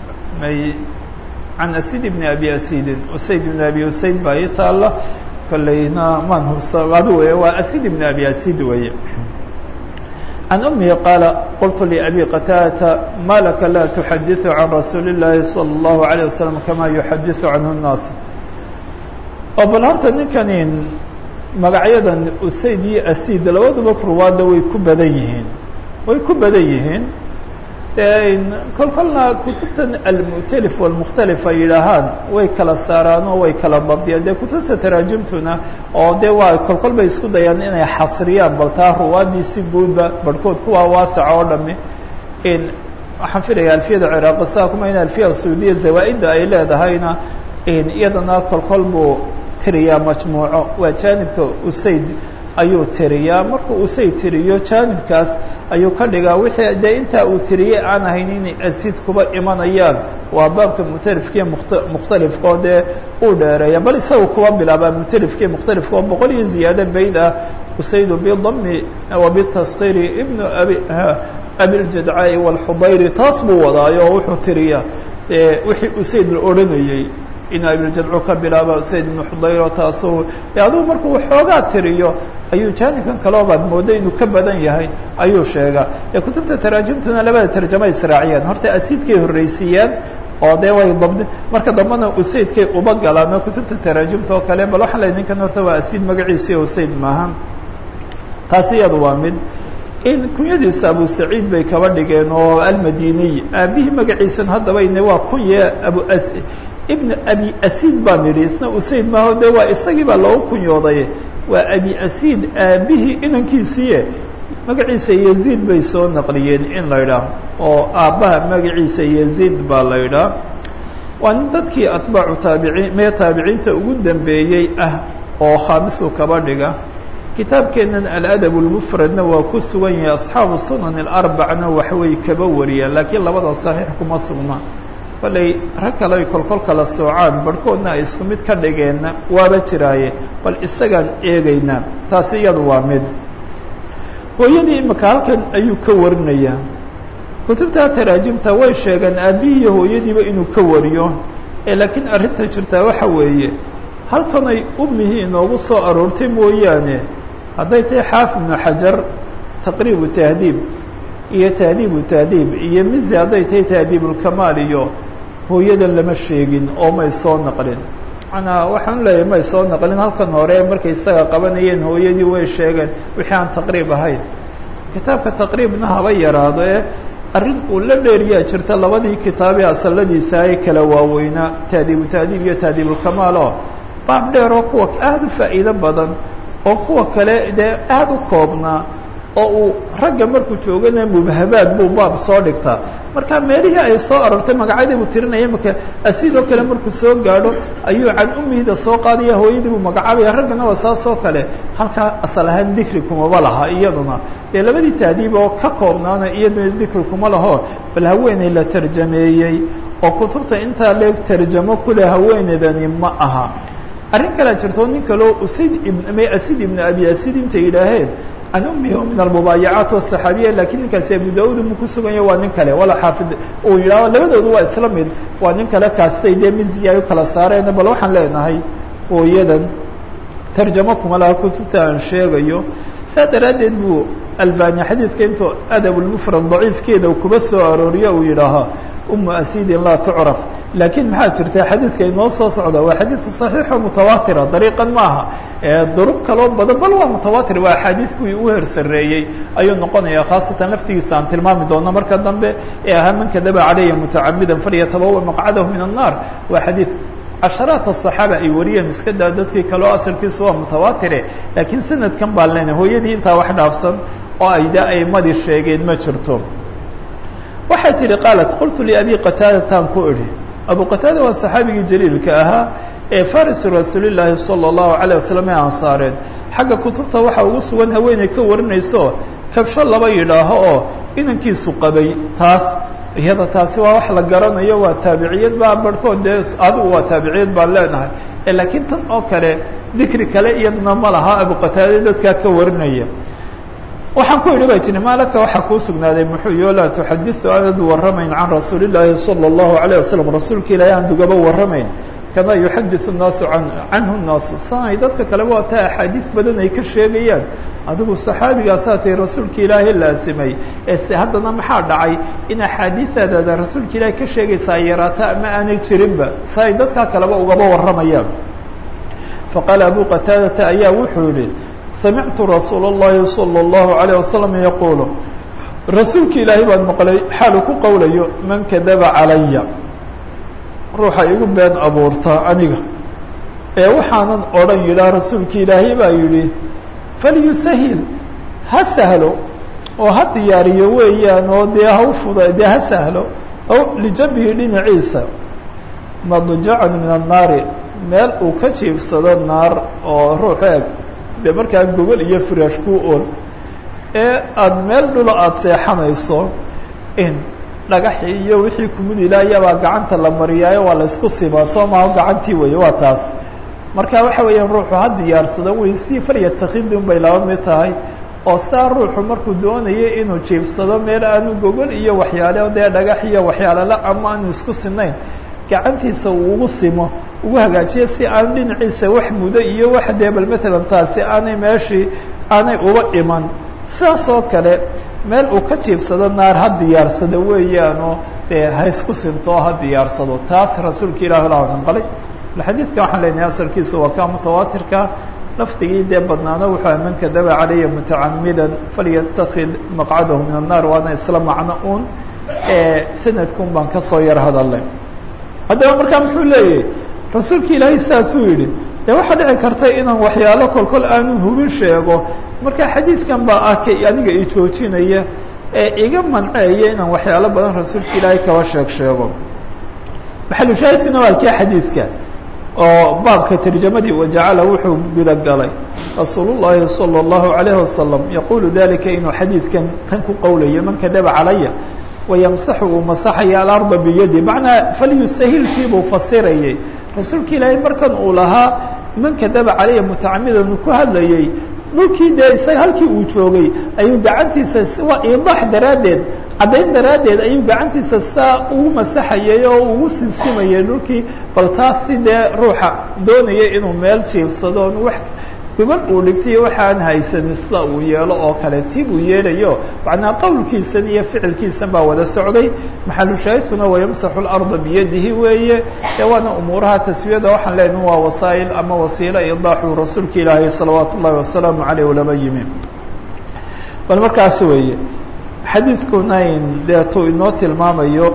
can asid bn abi asidin usayd bn abi usayd baa ii taala kolleyna maan hubsa adu wey waa asid bn abi asid weeye can umihi qaala qultu labi qataadata ma laka la tuxadiثu can rasuuli الlahi salى الlahu عalيه wasalam kama yuxadiثu canhu الnaas oo bal horta ninkanin magacyadan usayd iyo asid labaduba ruwaadda way ku badan yihiin way ku badan yihiin kol kolna kutubtan almu'talif walmukhtalif ay yidhaahaan way kala saaraan oo way kala dabdiyaan dee kutubta taraajumtuna oo dee waa kol kol bay isku dayaan inay xasriyaan bal taa ruwaaddii si guudba barhkood kuwaa waasaca oo dhami waxaan filaya alfiyada ciraaqi saa kuma in alfiya saudiya zawaa-idda ay leedahayna iyadana kol kol buu tiriyaa majmuuco waa jaanibka usayd ayuu tiriyaa markuu usayd tiriyo jaanibkaas ayuu ka dhigaa wixii dee intaa uu tiriyey aan ahayn inay asiid kuba imanayaan waa baabka mukhtalifkiiyo mukhtalifka oo dee uu dheereeya bal isaga kuba bilaabaa mukhtalifkiiyo mukhtalifka oo boqol iyo ziyaado bayd ah usaydu bidami wa bitaskiri ibnu abi abiljadcaai walxudayri taas buu wadaayo oo wuxuu tiriyaa wixii usayd la odhanayey inuu abiljadcu ka bilaaba usayd ibnu xudayro taasuu de adugu markuu waxoogaa tiriyo ayuu jaanibkan kaleo baad mooda inuu ka badan yahay ayuu sheegaa ee kutubta taraajimtuna labada tarjama israaciyaan horta asiidkay horreysiiyaan oo dee way dabdi marka dambena usaydkay uba galaan oo kutubta taraajimta oo kale bal waxaan lehay ninkan horta waa asiid magaciisi usayd maaha taasi iyadu waa mid in kunyadiisa abu saciid bay kaba dhigeen oo almadiniy aabihii magaciisan haddaba ine waa kunye abu ibn abi asiid baan idhi isna usayd maaho de waa isagii baa loogu kunyooday waa abi asiid aabihii inankiisiiye magaciisa yaziid bay soo naqliyeen in la idhaah oo aabbaha magaciisa yaziid baa la idhaah waa nin dadkii atbaacu taabiciin mee taabiciinta ugu dambeeyey ah oo khaamisu kaba dhiga kitaabkeennan aladab lmufradna waa ku sugan yahay asxaabu sunan alarbacna waxway kaba wariyaan laakiin labada saxiix kuma sugna balay rag kale ay kolkol kala soocaan barhkoodna ay isku mid ka dhigeenna waaba jiraaye bal isagaan eegaynaa taasi iyadu waa mid hooyadii imika halkan ayuu ka warinayaa kutubta taraajimta way sheegeen aabihii iyo hooyadiiba inuu ka wariyo ee laakiin arrinta jirtaa waxa weeye halkanay umihii inoogu soo aroortay mooyaane hadday tahay xaafid ibnu xajar taqriibu tahdiib iyo tahdiibu tahdiib iyo mizi hadday tahay tahdiibulkamaal iyo hooyadan lama sheegin oo may soo naqlin manaa waxaan leeyahay may soo naqlin halkan hore markay isaga qabanayeen hooyadii way sheegeen wixii aan taqriib ahayn kitaabka taqriibna haba yaraado ee arrin uu la dheeriyaa jirta labadii kitaabee asaladiisa ay kala waaweynaa tahdiibu tahdiib iyo tahdiibulkamaal oo baab dheer oo kuwa aada u faa'iido badan oo kuwa kale dee aada u koobnaa oo uu ragga markuu joogana mubhabaad buu baab soo dhigtaa marka meelihii ay soo arortay magacyadii buu tirinaya imaka asiidoo kale markuu soo gaadho ayuu can umiida soo qaadaya hooyadii buu magacaabaya raggana waa saas oo kale halkaa asal ahaan dikri kumaba laha iyaduna dee labadii tahdiib oo ka koobnaana iyaduna dikri kuma laho bal haweeney la tarjameeyey oo kutubta intaa leeg tarjamo kule haweeneydani ma aha arrin kalea jirto nin kaleo usayd ibn asid ibn abi asid intay yidhaaheen can umihi o min almubaayacaat asaxaabiya lakiin ninkaasi abu da-uud mu ku suganya waa nin kale wala xaafid uu yidhaaho labadoodu waa isla mid waa nin kale kaastay dee mizi ay u kala saareen bal waxaan leenahay hooyadan tarjamo kuma laha kutubta aan sheegayo saa daraaddeed buu albani xadiidka intuu adabulmufrad daciifkeeda kuba soo arooriyo uu yidhaahaa umu asidin laa tucraf laakiin maxaa jirta xadiidka inoo soo socda waa xadiid صaxiixo mutawaatira dariiqan maaha duruq kaloo badan bal waa mutawaatir waa axaadiid kuwii u hersareeyey ayuu noqonaya khaasatan laftigiisa aan tilmaami doono marka dambe ee ahaa man kadaba calaya mutacamidan falyatabawa maqcadahu min الnar waa xadiid casharaat الصaxaaba ay wariyeen iska daa dadkii kaleo asalkiisu waa mutawaatire laakiin sanadkan baan leenahay hooyadii intaa wax dhaafsan oo ay de aimadii sheegeen ma jirto waxay tihi qaalat qultu liabi qataadataan ku idhi abu qataada waa saxaabigii jaliilka ahaa ee farisu rasuulillaahi sala allahu calayh wasalam ee ansaareen xagga kutubta waxaa ugu sugan haweeney ka warinayso kabsho laba yidhaaho oo inankiisu qabay taas iyada taasi waa wax la garanayo waa taabiciyad baa barhkood dee adigu waa taabiciyad baan leenahay laakiin tan oo kale dikri kale iyadna ma laha abu qataade dadkaa ka warinaya waxaan ku idhi bay tihi maalaka waxaa kuu sugnaaday muxuu yo laa tuxadiثu aanad warramayn can rasuuli الlaahi salى الlahu عalيه wasalam rasuulka ilaahi aan dugaba warramayn kama yuxadiثu الnaasu an canhu الnaasu sanay dadka kaleba waa taa axaadiid badan ay ka sheegayaan adigu saxaabigaasaa tay rasuulka ilaahi laasimay ee se haddana maxaa dhacay in axaadiidaadada rasuulka ilaahi ka sheegaysa ay yaraata ama aanay jirinba si ay dadkaa kaleba ugaba warramayaan faqaala abu qataadata ayaa wuxuu yihi samictu rasuul اllahi salى اllahu عalيه wasalam yaquulu rasuulka ilaahay baan maqlay xaalu ku qowlayo man kadaba calaya ruuxa igu been abuurta aniga ee waxaanan odhan yidhaah rasuulka ilaahay baa yidhi falyusahil ha sahlo oo ha diyaariyo weeyaan oo dee ha u fuda dee ha sahlo o lijambihi dhinaciisa madjacan min annaari meel uu ka jiifsado naar oo ruux eeg dee markaa gogol iyo firaash ku ool ee aada meel dhulo aada seexanayso in dhagaxi iyo wixii kumudilaayaabaa gacanta la mariyaayo waa la isku simaa soo maaho gacantii weeye waa taas marka waxa weeyaan ruuxu ha diyaarsado wey si falyatakhidi un bay laba mid tahay oo saa ruuxu markuu doonayo inuu jiifsado meel aanu gogol iyo waxyaale dee dhagax iyo waxyaalala ama aanu isku sinayn gacantiisa uu ugu simo ugu hagaajiyo si aan dhinaciisa wax mudo iyo wax dee bal matalan taasi aanay meeshii aanay uba iman sidaas oo kale meel uu ka jiifsado naar ha diyaarsado weeyaanoo dee ha isku sinto oo ha diyaarsado taas rasuulka ilahi la nanqalay xadiidka waxaan leenahay asalkiisa waa kaa mutawaatirka lafdigii dee badnaana wuxuu man kadaba calaya mutacamidan falyatakid maqcadahu min annar waana isla macno un sanadkun baan kasoo yar hadalay haddaba markaa muxuu leeyahay rasuulka ilaahay saasuu yidhi dee waxaa dhici karta inaan waxyaalo kolkol aanan hubin sheego marka xadiidkan baa ah ka aniga i joojinaya ee iga manceeya inaan waxyaalo badan rasuulka ilaahay kaba sheeg sheego maxalushaahidkuna waa alkii xadiidka oo baabka tarjamadii wajacala wuxuu gudagalay rasuul llahi salى اllahu alayhi wasalam yaqulu dalika inuu xadiidkan tan ku qowlayo man kadaba calaya wayamsaxu uu masaxaya alarda biyadi macnaa falyusahilkii buu fasirayay rasuulka ilaahay markan uu lahaa man kadaba calaya mutacamidan uu ku hadlayay dhulkii dee isaga halkii uu joogay ayuu gacantiisa waa iidaax daraaddeed caddayn daraaddeed ayuu gacantiisa saa ugu masaxayay oo ugu sinsimayay dhulkii bal taas si dee ruuxa doonaya inuu meel jiifsado on wax gobol uu dhigtayo waxaan haysanin sida uu yeelo oo kale ti buu yeelayo macnaa qowlkiisan iyo ficilkiisan baa wada socday maxalushaahidkuna wayamsaxu larda biyadihi weeye ee waana umuuraha taswiyada waxaan leenaha waa wasaa'il ama wasiilo idaaxu rasuulka ilaahay salawaatu ullahi wasalaamu caleyh ulama yimi bal markaas weeye xadiidku nayn deetuu inoo tilmaamayo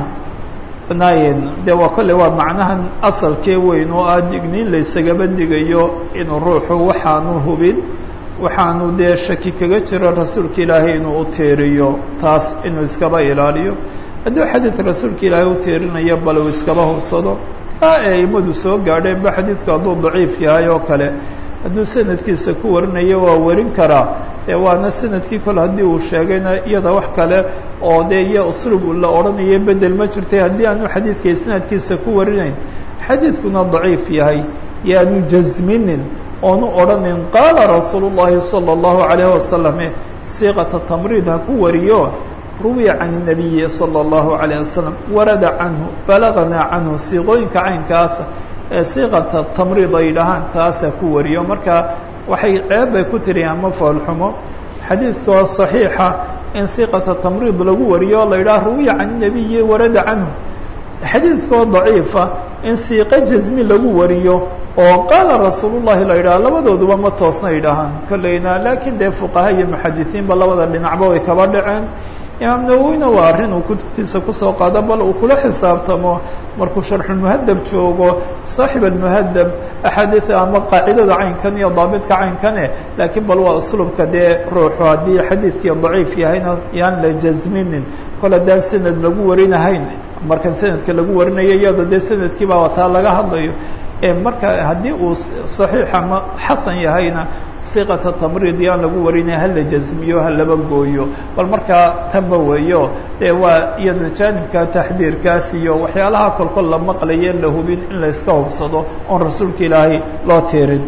nayn dee waa kolle waa macnahan asalkee weyn oo ah digniin laysagaba digayo inuu ruuxu waxaanu hubin waxaanu dee shaki kaga jiro rasuulka ilaahay inuu u tiiriyo taas inuu iskaba ilaaliyo hadduu xadiid rasuulka ilaahay u tiirinayo bal uu iskaba hubsado aa ee aimadu soo gaadheen ba xadiidku hadduu daciif yahay oo kale hadduu sanadkiisa ku warinayo waa warin karaa dee waana sanadkii kole haddii uu sheegayna iyada wax kale oo dee iyo uslub la odhanayo bedel ma jirtay haddii aanu xadiidka isnaadkiisa ku warinayn xadiidkuna daciif yahay yaanu jasminin oonu odhanin qaala rasuulu llahi salى اllahu alayh wasalam siiqata tamriid ha ku wariyo ruwiya can الnabiyi salى اllahu alayه wasalam warada canhu balaganaa canhu siiqooyinka caynkaasa ee siiqata tamriid ay dhahaan taasa ku wariyo marka waxay ceeb bay ku tiri ama foolxumo xadiidkoo صaxiixa in siiqata tamriid lagu wariyo o la yidhaha ruwiya can الnabiyi warada canhu xadiidkoo daciifa in siiqo jasmi lagu wariyo oo qaala rasuul llahi la yidhaha labadooduba ma toosna yidhaahaan kolleyna laakiin dee fuqaha iyo muxadisiinba labada dhinacba way kaba dhaceen imaam nawowina waa arrin uu kutubtiisa kusoo qaado bal uu kula xisaabtamo markuu sharxulmuhadab joogo saaxib almuhadab axaadiida ama qaacidada caynkan iyo daabitka caynkane laakiin bal waa uslubka dee ruuxu haddii xadiidkii daciif yahayna yaan la jasminin kol haddaan sanad lagu warinahayn markan sanadka lagu warinayo iyada dee sanadkii baa taa laga hadlayo marka haddii uu صaxiix ama xasan yahayna siqata tamriid yaan lagu warinaya hala jasmiyo ha laba gooyo bal markaa tanba weeyo dee waa iyada jaanibka taxdiirkaas iyo waxyaalaha kolkol la maqlaye la hubin in la iska hubsado oon rasuulka ilaahay loo tiirin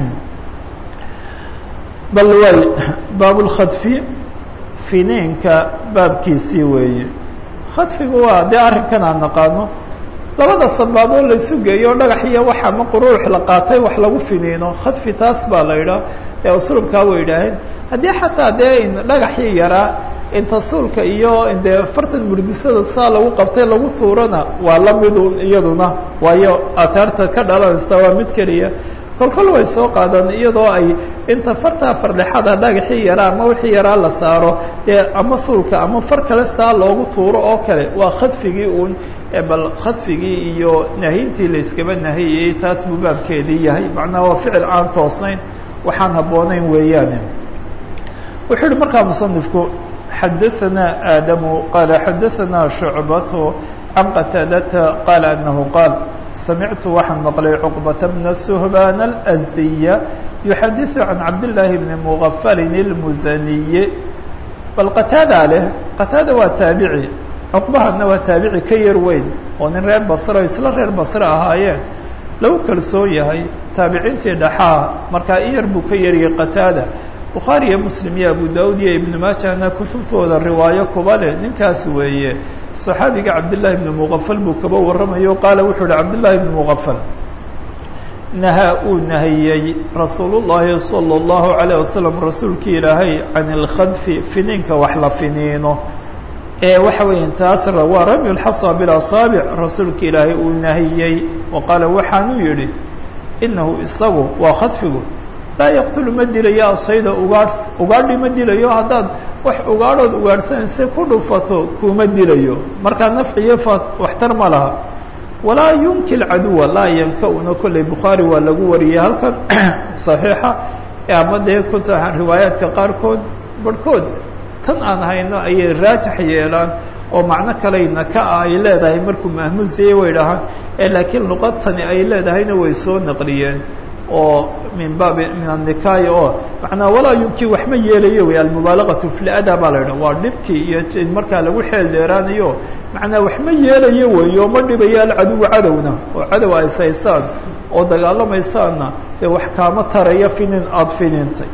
bal way baabulkhadfi finiinka baabkiisii weeye khadfigu waa dee arrinkan aan naqaano labada sabaaboo laysu geeyo dhagax iyo wax ama quruux la qaatay wax lagu finiino khadfi taas baa la yidhaah ee uslubkaa way yidhaaheen haddii xataa dee dhagaxii yaraa inta suulka iyo dee fartan murdisada saa lagu qabtay lagu tuurana waa lamidun iyaduna waayo aataarta ka dhalanaysa waa mid keliya kolkol way soo qaadaan iyadoo ay inta fartaa fardhexada dhagaxii yaraa ama wixii yaraa la saaro dee ama suulka ama far kale saa loogu tuuro oo kale waa khadfigii uun bal khadfigii iyo nahyintii la iskaba nahiyayey taas buu baabkeedii yahay macnaha waa ficil aan toosnayn waxaan habboonayn weeyaane wuxuu yihi markaa musanifku xadaثanaa aadamu qaala xadaثanaa shucbatu can qataadata qaala anahu qaal samictu waxaan maqlay cuqbata bna suhbaan alsdiya yuxadiثu can cabdillaahi bni mugafalin اlmusaniye bal qataada leh qataada waa taabici cuqbahana waa taabici ka yar weyn oo nin reer basre o isla reer basre ahaayeen lagu kalsoon yahay taabiciintii dhaxaa markaa in yar buu ka yariyay qataada bukhaari iyo muslim iyo abu daud iyo ibnu maajahna kutubtooda riwaayo kuba leh ninkaas weeye صaxaabiga cabdالlahi بn mغfl buu kaba waramayo qaala wuxuu uhi cabdالlahi بn mغfl nahaa uu nahiyey rasuul الlahi salى الlahu عalيه wasalam rasuulkii ilaahay can اlkhadfi finiinka wax la finiino ee waxa weya taas waa ramy اxasa biاlasaabic rasuulka ilaahay uu nahiyey wa qaala waxaanuu yihi inahu isagu waa khadfigu laa yaqtulu ma dilayo asayda ugaadh ugaadhi ma dilayo haddaad wax ugaadhood ugaadhsanaysa ku dhufato kuma dilayo markaa nafciyo fa waxtar ma laha walaa yunki lcaduwa laa yanka-una kolley bukhaari waa lagu wariyey halkan saxiixa ama dee kuta riwaayaadka qaarkood barhkood tan aan hayno ayay raajax yeelaan oo macno kaleyna ka ah ay leedahay markuu mahmuusiyey way dhahaan ee laakiin luqadtani ay leedahayna way soo naqliyeen oo min baabi min annikaayi oo macnaa walaa yumki wax ma yeelayo wey almubaalagatu fi lada baa la yidhaha waa dhibkii iyo markaa lagu xeel dheeraanayo macnaa wax ma yeelayo wey oo ma dhibayo alcaduwa cadowna oo cadow ay saysaan oo dagaalamaysaanna dee wax kaama taraya finin aada finiintay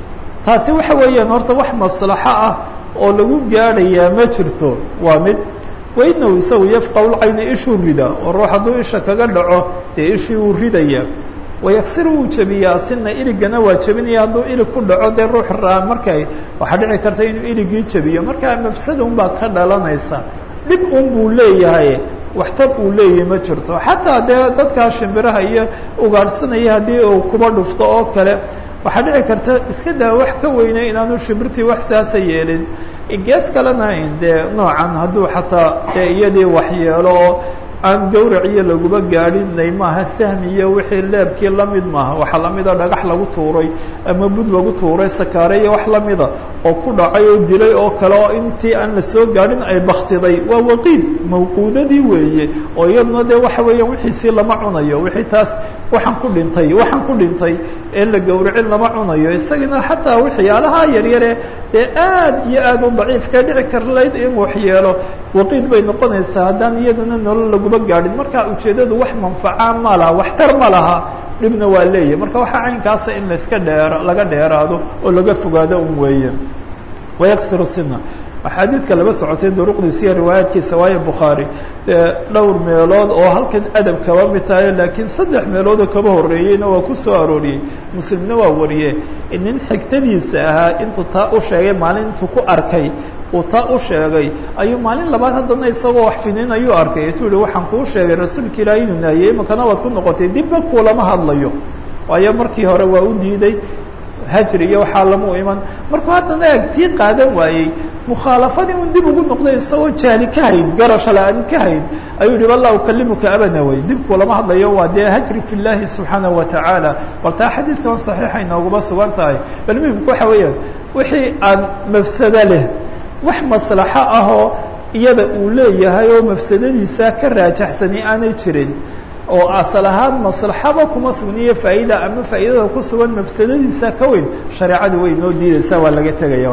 taasi waxa weeyaan horta wax maslaxo ah oo lagu gaadhayaa ma jirto waa mid wainahu isagu yafqahu lcayna ishuu rida oo ruux hadduu isha kaga dhaco dee ishii uu ridaya wayaksir wuu jebiyaa sina iligana waa jebinaya hadduu ilig ku dhaco dee ruux raa markay waxaa dhici karta inuu iligii jebiyo markaa mafsada un baa ka dhalanaysa dhib un buu leeyahay waxtar uu leeyahay ma jirto xataa dee dadkaa shimbiraha iyo ugaadhsanaya haddii uu kuba dhufto oo kale waxaa dhici karta iska daa wax ka weyna inaanu shimbirtii wax saasa yeelin gees kalena dee noocan hadduu xataa dee iyadii waxyeelo oo aan gawraciyo laguba gaadhinay maaha sahmi iyo wixii leebkii lamid maaha waxaa lamida dhagax lagu tuuray ama bud lagu tuuray sakaare iyo wax lamida oo ku dhacay oo dilay oo kale oo intii aan lasoo gaadhin ay baktiday waa waqiid mawquudadii weeye oo iyaduna dee waxa weeyaan wixiisii lama cunayo wixii taas waxaan ku dhintay waxaan ku dhintay ee la gawracin lama cunayo isagana xataa waxyaalaha yaryare dee aad iyo aad u daciifka dhici karlayd in waxyeelo waqiid bay noqonaysaa haddaan iyadana nolol laguba gaadhin marka ujeeddadu wax manfaca ma laha waxtar ma laha dhibna waa leeyahay marka waxaa caynkaasa in layska dheer laga dheeraado oo laga fogaado un weeye wayaksiru sina axaadiidka laba socotay duruqdiisa iyo riwaayaadkiisa waayo bukhaari dee dhowr meelood oo halkan adab kaba mid tahay laakiin saddex meeloodoo kaba horreeyeyna waa ku soo arooriyey muslimna waa wariye nin xigtadiisa ahaa intuu taa u sheegay maalin intuu ku arkay uu taa u sheegay ayuu maalin labaad haddana isagoo wax fidin ayuu arkay etuu yihi waxaan kuu sheegay rasuulka ilaahi inuu naahiyey imakana waad ku noqotay dibba kuulama hadlayo waayo markii hore waa u diiday hajri iyo waxaa lamu iman markuu haddana eeg tii qaadan waayey mukhaalafadii un dib ugu noqday isagoo jahli ka hayn garasho la-aan ka hayn ayuu yihi wallah ukalimuka abada wey dib kuulama hadlayo waa dee hajri fi llahi subxaanaه watacaala bal taa xadiidkan saxiixa inooguma sugan tahay bal muhimku waxa weeyaan wixii aan mafsado leh wax maslaxo ahoo iyada uu leeyahay oo mafsadadiisa ka raajaxsani aanay jirin oo asal ahaan maslaxaba kuma sugniyo faa'ida ama faa'idada ku sugan mafsadadiisa ka weyn shareecadu way noo diidaysaa waa laga tegaya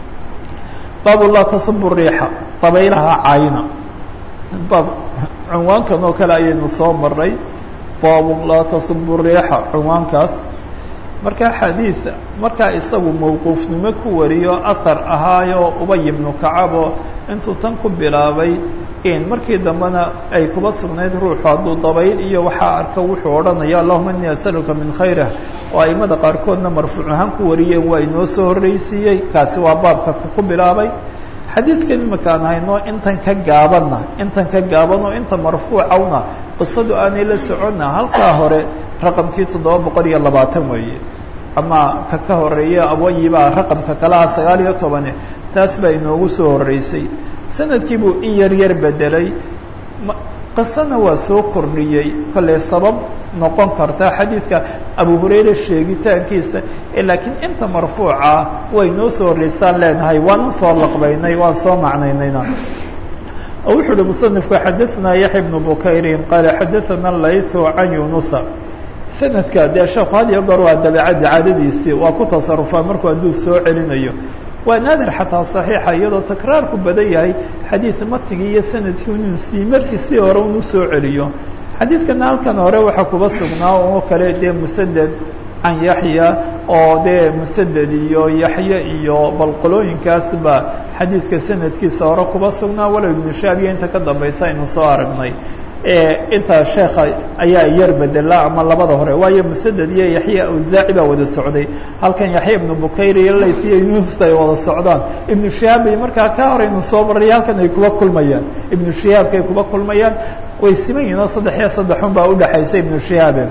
baabu laa tasubu riixa dabaylaha caayina baab cunwaankan oo kale ayaynu soo maray baabu laa tasubu riixa cunwaankaas markaa xadiid markaa isagu mawquufnimo ku wariyo ahar ahaayo ubay ibnu kacabo intuu tan ku bilaabay in markii dambena ay kuba sugnayd ruuxu hadduu dabayl iyo waxaa arka wuxuu odhanaya allahuma inii asaluka min khayrah oo aimada qaarkoodna marfuuc ahaan ku wariyeen waa inoo soo horreysiiyey kaasi waa baabka ku bilaabay xadiidkan imakaan hayno intan ka gaabanna intan ka gaaban oo inta marfuucawna qisadu aanay la soconna halkaa hore raqamkii toddoba boqol iyo labaatan weeye ama ka ka horeeya awayibaa raqamka kalaha sagaal iyo tobane taas baa inoogu soo horreysay sanadkii buu in yar yar bedelay qisana waa soo kordhiyey kolley sabab noqon karta xadiidka abu hurayra sheegitaankiisa laakiin inta marfuuca way noo soo horreysaan leenahay waanan soo laqbaynay waan soo macnaynayna oo wuxuu uhi musanifku xadaثna yaxya bnu bukayrin qaala xadaثana laythu can yunusa sanadka dee sheekhu had iyo goor waa dabeecadii caadadiisii waa ku tasarufaa markuu hadduu soo celinayo waa naadir xataa صaxiixa iyadoo takraarku badan yahay xadiid matigii iyo sanadkii inuu sii markii si hore unu soo celiyo xadiidkana halkan hore waxaa kuba sugnaa oo kale dee musaded can yaxya oo dee musaded iyo yaxye iyo balqolooyinkaas ba xadiidka sanadkiisa hore kuba sugnaa walow ibnu shaabiya inta ka dambaysa aynu soo aragnay intaa sheekha ayaa yar bedela ama labada hore waayo musaded iyo yaxye awsaaci baa wada socday halkan yaxya ibnu bukayr iyo layt iyo yunus ay wada socdaan ibnu shihaab bay markaa ka horaynu soo marray halkan ay kuba kulmayaan ibnu shihaabka ay kuba kulmayaan way siman yihin oo saddex iyo saddexun baa udhexaysa ibnu shihaabe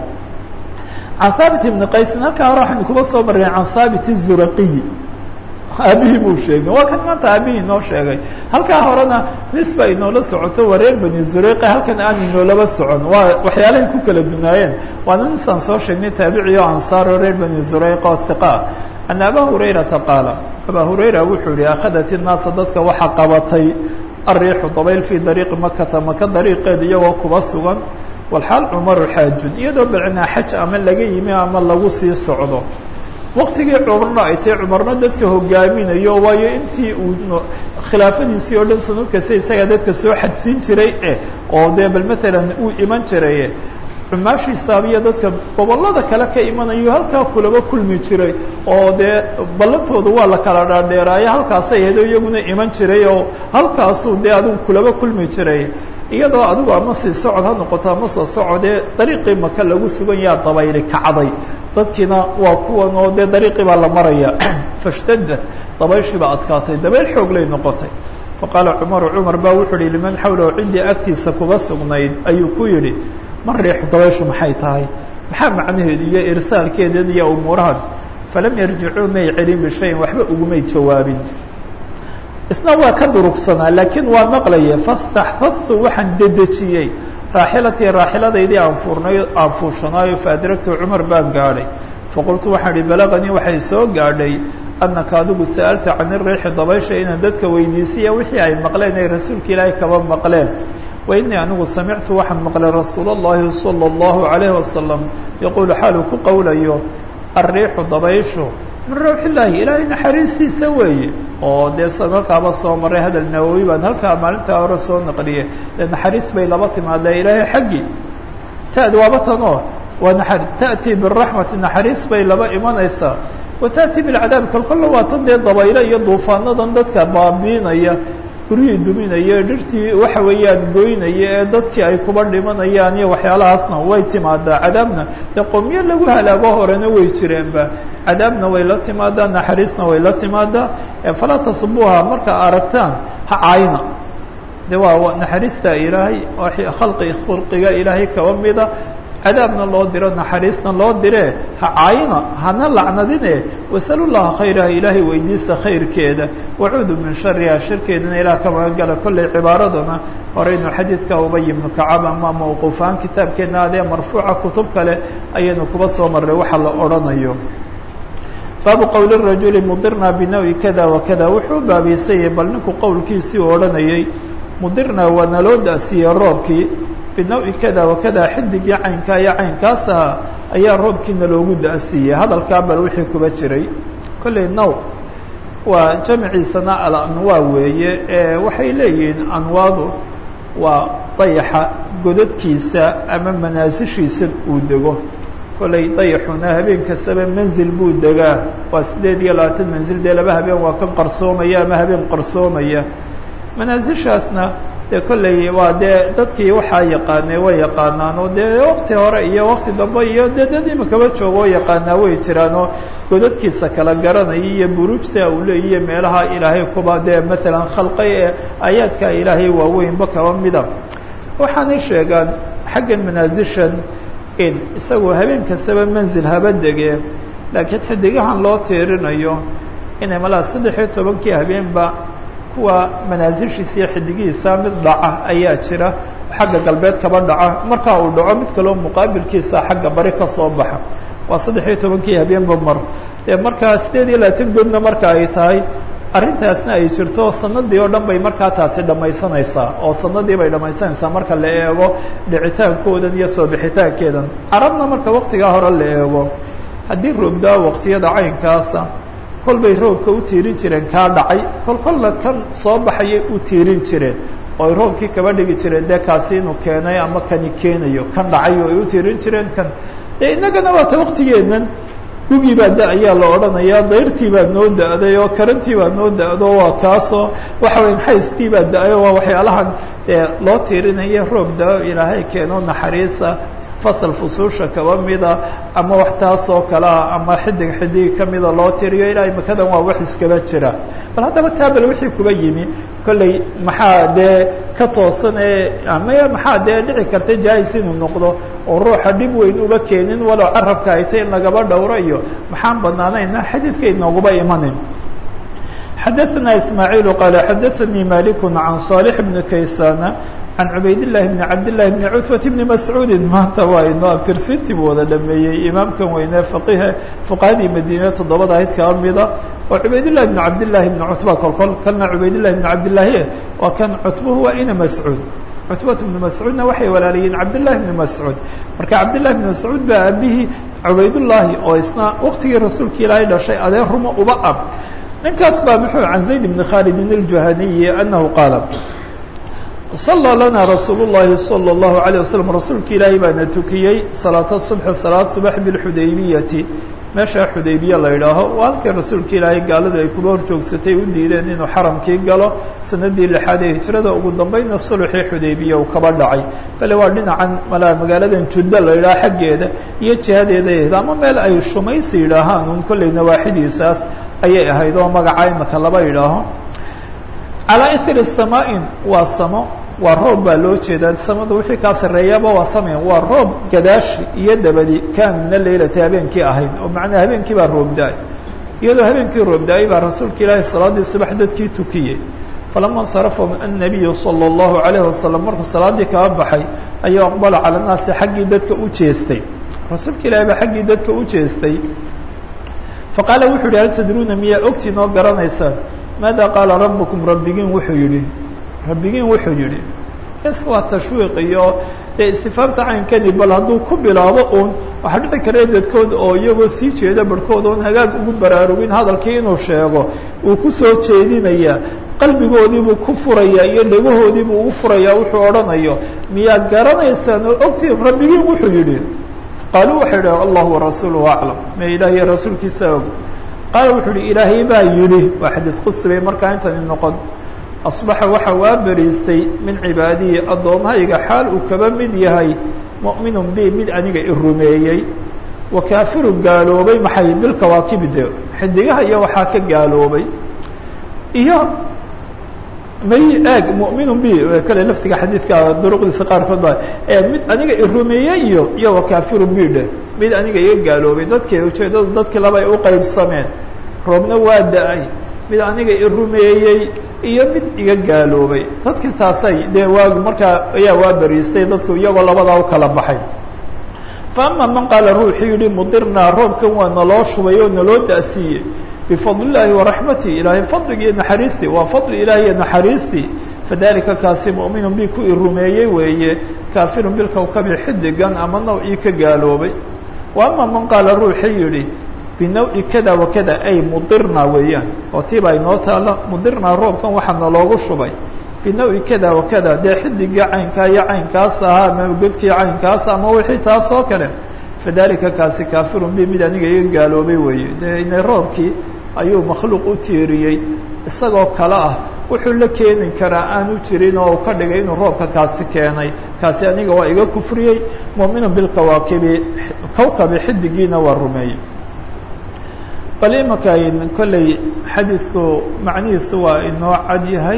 can haabit ibni qaysin halkaa hore waxaynu kuba soo marray can haabit الzuraqiyi aabihii buu sheegay waa kan maanta aabihii inoo sheegay halkaa horena nisba inoola socoto waa reer bani zureyqa halkan aan inoolaba socon waa waxyaalahay ku kala dunaayeen waana nisaan soo sheegnay taabici oo ansaaro reer bani zureyqa oo hiqaa ana aba hurayrata qaala abaa hurayra wuxuu yihi akhadat innaasa dadka waxaa qabatay ariixu dabayl fii dariiqi makata maka dariiqeed iyagoo kuba sugan walxaal cumaru xaajun iyadoo balcinaa xaj ama laga yimi ama lagu sii socdo waktigii cumarna ay tahay cumarna dadka hogaaminayo waayo intii uu khilaafadiisii oo dhan sanad kasta isagaa dadka soo xadsiin jiray eh oo dee bal maalan uu iman jiray cumaashiisaaba iyo dadka gobollada kale ka imanayo halkaa kulaba kulmi jiray oo dee ballantooda waa la kala dhaadheeraayo halkaasay ahayd oo iyaguna iman jiray oo halkaasuu dee adigu kulaba kulmi jiray iyadoo adigu ama sii socod ha noqoto ama soo socodee dariiqii maka lagu sugan yaa dabayli kacday dadkiina waa kuwan oo dee dariiqii baa la maraya fashtadad dabayshii baa adkaatay dabayl xoog lay noqotay faqaala cumaru cumar baa wuxuu yihi liman xawlahu ciddii agtiisa kuba sugnayd ayuu ku yidhi ma riixu dabayshu maxay tahay maxaa macnaheedu iyo irsaalkeedan iyo umuurahan falam yarjicuu may celin bishayin waxba ugumay jawaabin isna waa ka durugsanaa laakiin waa maqlaya fastaxfadtu waxaan dedejiyey raaxilatii raaxiladaydii aan fuurnay aan fuushanaayo faadragtu cumar baan gaadhay faqultu waxaan ihi balaganii waxay soo gaadhay annaka adigu sa'alta can iriixi dabaysha inaan dadka weydiisiya wixii ay maqleen ay rasuulka ilaahay kaba maqleen wa inii anigu samictu waxaan maqlay rasuul اllahi salى اllahu عalayhi wasalam yaquulu xaaluu ku qowlayo alriixu dabayshu min rawx illaahi ilaahay naxariistiisa weeye oo dee san halkaaba soo maray hadal nawowi baan halkaa maalintaa hore soo naqliyey dee naxariis bay laba timaadaa ilaahay xaggii ta'd waaba tanoo waa naa ta'tii biraxmati naxariis bay laba imanaysaa wa ta'tii bilcadaab kolkolla waa tan dee dabaylo iyo duufaanadan dadka baabiinaya guryihii duminaya dhirtii waxa weeyaan goynaya ee dadkii ay kuba dhimanayaan iyo waxyaalahaasna way timaadaa cadaabna dee qomyo lagu halaago horena way jireenba cadaabna way la timaadaa naxariisna way la timaadaa falaa tasubuuha markaa aragtaan ha caayna de waa naxariista ilaahay khalqi khulqiga ilaahay kaba mida cadaabna loo diro naxariisna loo dire ha caayina hana lacnadine wasalu llaha khayraha ilaahay weydiista khayrkeeda wacuudu min shariha sharkeedana ilaah ka magangala kollay cibaaraduna horeynu xadiidka ubay ibnu kacab ama mawquufaan kitaabkeena adee marfuuca kutub kale ayaynu kuba soo marray waxa la odhanayo baabu qowli rajuli mudirna binawi kada wakada wuxuu baabiysayay bal ninku qowlkiisii u odhanayay mudirna waa naloo da'siiyey roobkii binawi kada wakada xidigii caynkaa iyo caynkaas aha ayaa roobkiina loogu da'siiyey hadalkaa bal wixii kuba jiray kollay naw waa jamciisana alanwaa weeye ee waxay leeyihiin anwaadu waa dayaxa godadkiisa ama manaasishiisa uu dego kollay dayaxuna habeen kastaba manzil buu degaa waa sideed iyo labaatan manzil dee laba habeen waa kan qarsoomaya ama habeen qarsoomaya manaasishaasna dee kollay waa dee dadkii waxaa yaqaanay way yaqaanaan oo dee wakti hore iyo wakti dambe iyo dee dad imakaba joogo oo yaqaanaa way jiraan oo godadkiisa kala garanaya iyo buruujta uu leeyiyo meelaha ilaahay kuba dee maalan khalqay ee aayaadka ilaahay waaweynba kaba mida waxaanay sheegaan xaggan manaasishan in isagoo habeen kastaba manzil haba dege laakiin xidigahan loo tiirinayo inay malaa saddex iyo tobankii habeenba kuwa manaasishiisa iyo xidigihiisa mid dhaca ayaa jira xagga galbeed kaba dhaca markaa uu dhaco mid kaloo muqaabilkiisa xagga bari ka soo baxa waa saddex iyo tobankii habeenba mar dee markaa sideed iyo labaatan goodna marka ay tahay arrintaasna ay jirto sanadii oo dhan bay markaa taasi dhammaysanaysaa oo sanadii bay dhammaysanaysaa marka la eego dhicitaankoodan iyo soo bixitaankeedan carabna marka waktigaa hore la eego haddii roobdaa waqtiyada caynkaasa kol bay roobka u tiirin jireen kaa dhacay kol kolla kan soo baxayay u tiirin jireen oo ay roobkii kaba dhigi jireen dee kaasi inuu keenay ama kani keenayo kan dhacay oo ay u tiirin jireen kan dee innagana waata waktigeennan gugii baa da ayaa la odhanayaa dayrtii baa noo da-day oo karantii baa noo da-do waa kaasoo waxa waya xayskii baa da-ayo waa waxyaalahan dee loo tiirinaya roob da-o ilaahay keeno naxariisa fasal fusuusha kaba mida ama wax taas oo kalea ama xidig xidig kamida loo tiriyo ilaahay makadan waa wax iskaba jira bal haddaba taabal wixii kuba yimi kolley maxaa dee ka toosan ee ama maxaa dee dhici karta jaais inuu noqdo oo ruuxa dhib weyn uba keenin walow carabka ay tay in lagaba dhowro iyo maxaan banaanayna xadiidka inooguba imanin xadaثna ismaaعiil qaala xadaثanii malik can صالح bni kaysana can cubayd لlahi bni cabd لlahi bni cutbat bni mascuudi maanta waa inoo abtirsinti buu wada dhameeyey imaamkan weyne faqihe fuqahadii madiine toddobada ahayd kaba mida oo cubayd لlahi bni cabd لlahi bni cutba kolkol kalna cubayd لlahi bni cabd لlahi waa kan cutbuhu waa ina mascuud cutbat bni mascuudna waxay walaalayiin cabdالlahi bni mascuud marka cabdالlahi bni mascuud baa aabihii cubaydullaahi oo isna waktigii rasuulka ilaahay dhashay adeer rumo uba ab ninkaas baa muxuu can zayd bni khaalidin اljuhaniyi anahu qaala صلى lana rasuul الlahi slى الlahu عalيه waslم rasuulka ilaahay baana tukiyey salaata subxi salaad subax biاlxudaybiyati meesha xudaybiya la idhaaho waa halkii rasuulka ilaahay gaaladu ay kuba horjoogsatay u diideen inuu xaramkii galo sanadii lixaad ee hijrada ugu dambayna sulxii xudaybiya uu kaba dhacay bale waa dhinacan malaa magaaladan judda la idhaho xaggeeda iyo jihadeeda ahayd ama meel ay shumaysi yidhaahaan un kolley nawaaxidiisaas ayay ahayd oo magaca imaka laba idhaaho calaa ithri samaain waa samo waa roob baa loo jeedaa samada wixii kaa sarreeyaba waa samayn waa roob gadaashi iyo dabadi kaan mina leylati habeenkii ahayd oo macnaa habeenkii baa roob da-ay iyadoo habeenkii roob da-ay baa rasuulka ilaahi salaaddii subax dadkii tukiyey falama insarafahum annabiyu sala allahu calayhi wasalam markuu salaaddii kaba baxay ayuu aqbala cala naasi xaggii dadka u jeestay rasuulka ilaahi baa xaggii dadka u jeestay faqaala wuxuu yihi hal tadruuna miyaa ogtiin oo garanaysaan maada qaala rabbukum rabbigiin wuxuu yidhi rabbigiin wuxuu yidhi es waa tashwiiq iyo dee istifaamta caynkani bal hadduu ku bilaabo uun waxaa dhici kara dadkood oo iyagoo sii jeeda barhkood oon hagaag ugu baraarugin hadalkii inuu sheego uu ku soo jeedinayaa qalbigoodiibuu ku furayaa iyo dhegahoodiibuu ugu furayaa wuxuu odhanayo miyaa garanaysaan oo ogtiin rabbigiin wuxuu yidhi qaaluu waxay idhaha allahu warasuuluhu aclam me ilaahiyo rasuulkiisa og qaala wuxuu yihi ilaahay baa yidhi waa xadiid qudsi bay markaa intani noqon asbaxa waxa waa beriistay min cibaadihi addoommahayga xaal uu kaba mid yahay mu'minun bi mid aniga i rumeeyey wa kaafiru gaaloobay maxay bilkawaakibi de xidigaha iyo waxaa ka gaaloobay iyo may eeg mu'minun bi kale laftiga xadiidka duruqdiisa qaarkood baa mid aniga i rumeeyey iyo iyo wa kaafiru bi dhe mid aniga iga gaaloobay dadkii ujeeddadu dadkii laba ay u qaybsameen roobna waa da-ay mid aniga i rumeeyey iyo mid iga gaaloobay dadkii saasay dee waagi markaa ayaa waa beriistay dadku iyagoo labadaa u kala baxay fa ama man qaala ruuxuu yihi mudirnaa roobkan waa naloo shubay oo naloo da-siiyey bifadli illaahi waraxmati ilaahay fadligii naxariistii waa fadli ilahi iyo naxariistii fadalika kaasi mu'minun bi ku i rumeeyey weeye kaafirun bilkawkabi xidigan ama nawcii ka gaaloobay wa ama man qaala ruuxii yihi binawi kada wakada ay mudirna weeyaan oo tiiba inoo taalla mudirnaa roobkan waxaa naloogu shubay binawi kada wakada dee xidigii caynkaa iyo caynkaas ahaa ama godkii caynkaas ama wixii taas oo kale fadalika kaasi kaafirun bi mid aniga iga gaaloobay weeye dee ina roobkii ayuu makhluuq u tiiriyey isagoo kale ah wuxuu la keeni karaa aanu jirin oo ka dhigay inuu roobka kaasi keenay kaasi aniga waa iga kufriyey mu'minun bilkawaakibi kawkabi xidigiina waa rumeeyey bal imaka kolley xadiidku macnihiisu waa inoo cad yahay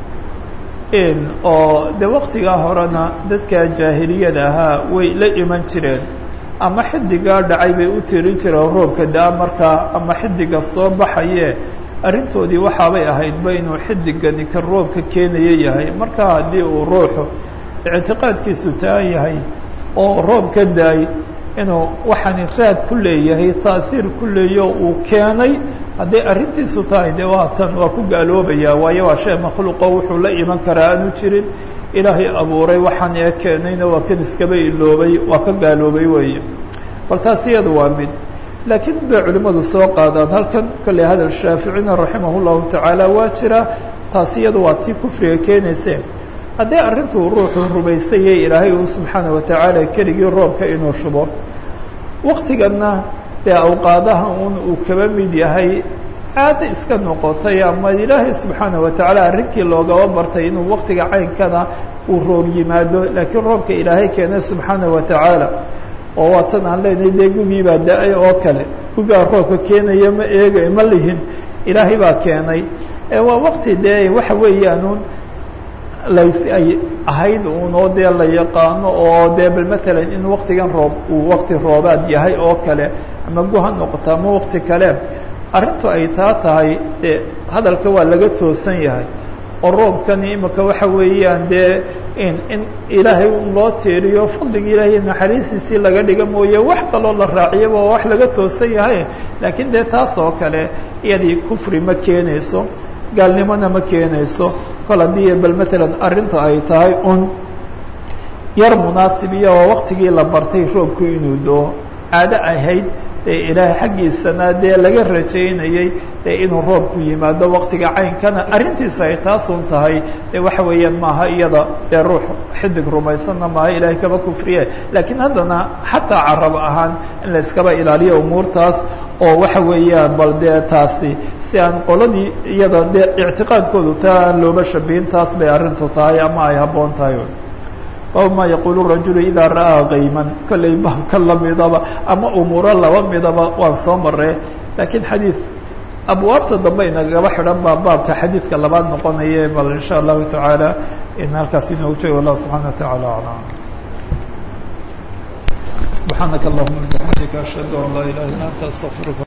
oo de waktigaa horena dadka jaahiliyada ahaa way la iman jireen ama xidigaa dhacay bay u tirin jireen roobka da-a markaa ama xidiga soo baxaye arrintoodii waxaabay ahaydba inuu xidigani ka roobka keenaya yahay marka haddii uu ruuxu ictiqaadkiisu taa yahay oo roob ka da-ay inuu waxaani raad ku leeyahay taasiir ku leeyo uu keenay hadday arrintiisu tahay dee waa tan waa ku gaaloobaya waayo waa shay makhluuqo wuxuu la iman karaa aanu jirin ilaahay abuuray waxaan ee keenayna waa kan iskaba iloobay waa ka gaaloobay weeye bal taas iyada waa mid laakiin bay culimmadu soo qaadaan halkan kolley hadal shaaficina raximah llahu tacaala waa jira taas iyada waa tii kufriga keenayse haddii arrintuu ruuxuu rumaysayay ilaahay uu subxaana watacaala keligii roobka inuu shubo waktiganna dee awqaadaha un uu kaba mid yahay caado iska noqotay ama ilaahay subxaana watacaala arrinkii loogaba bartay inuu waktiga caynkana uu roob yimaado laakiin roobka ilaahay keenay subxaana watacaala oo waatan aan leenahay dee gugii baa da-ay oo kale gugaa roobka keenaya ma eega ma lihin ilaahay baa keenay waa wakti dee waxa weeyaanuun lays ay ahayd uunoo dee la yaqaano oo dee bal matalan in waktigan roob uu wakti roobaad yahay oo kale ama gu ha noqoto ama wakti kale arrintu ay taa tahay dee hadalka waa laga toosan yahay oo roobkani imika waxa weeyaan dee in in ilaahay un loo tiiriyo fadliga ilaahay naxariistiisii laga dhiga mooye wax kaloo la raaciyaba waa wax laga toosan yahay laakiin dee taas oo kale iyadii kufri ma keenayso gaalnimona ma keenayso kol haddii bal matalan arrintu ay tahay un yar munaasib iyo oo waktigii la bartay roobku inuu doo caado ahayd dee ilaahay xaggiisana dee laga rajaynayey dee inuu roobku yimaado waktiga caynkana arrintiisu ay taasun tahay dee waxa weeyaan maaha iyada dee ruux xidig rumaysanna maaha ilaahay kaba kufriye laakiin haddana xataa carab ahaan in la iskaba ilaaliyo umuurtaas oo waxa weeyaan bal dee taasi si aan qoladii iyada dee ictiqaadkoodu taa aan looba shabihin taas bay arrintu tahay ama ay habboon tahay bab ma yaqulu rajulu idaa ra'aa kayman kollay baabka lamidaba ama umuuro laba midaba waan soo maree laakiin xadiid abwaabta dambe inagaba xidhan baa baabka xadiidka labaad noqonaye bal in sha allahu tacaala in halkaas inoogu joogo allah subxana wa taعala aclam subxaanaka allahuma bixamdika ashhadu an laa ilaha illa anta astaqfiruka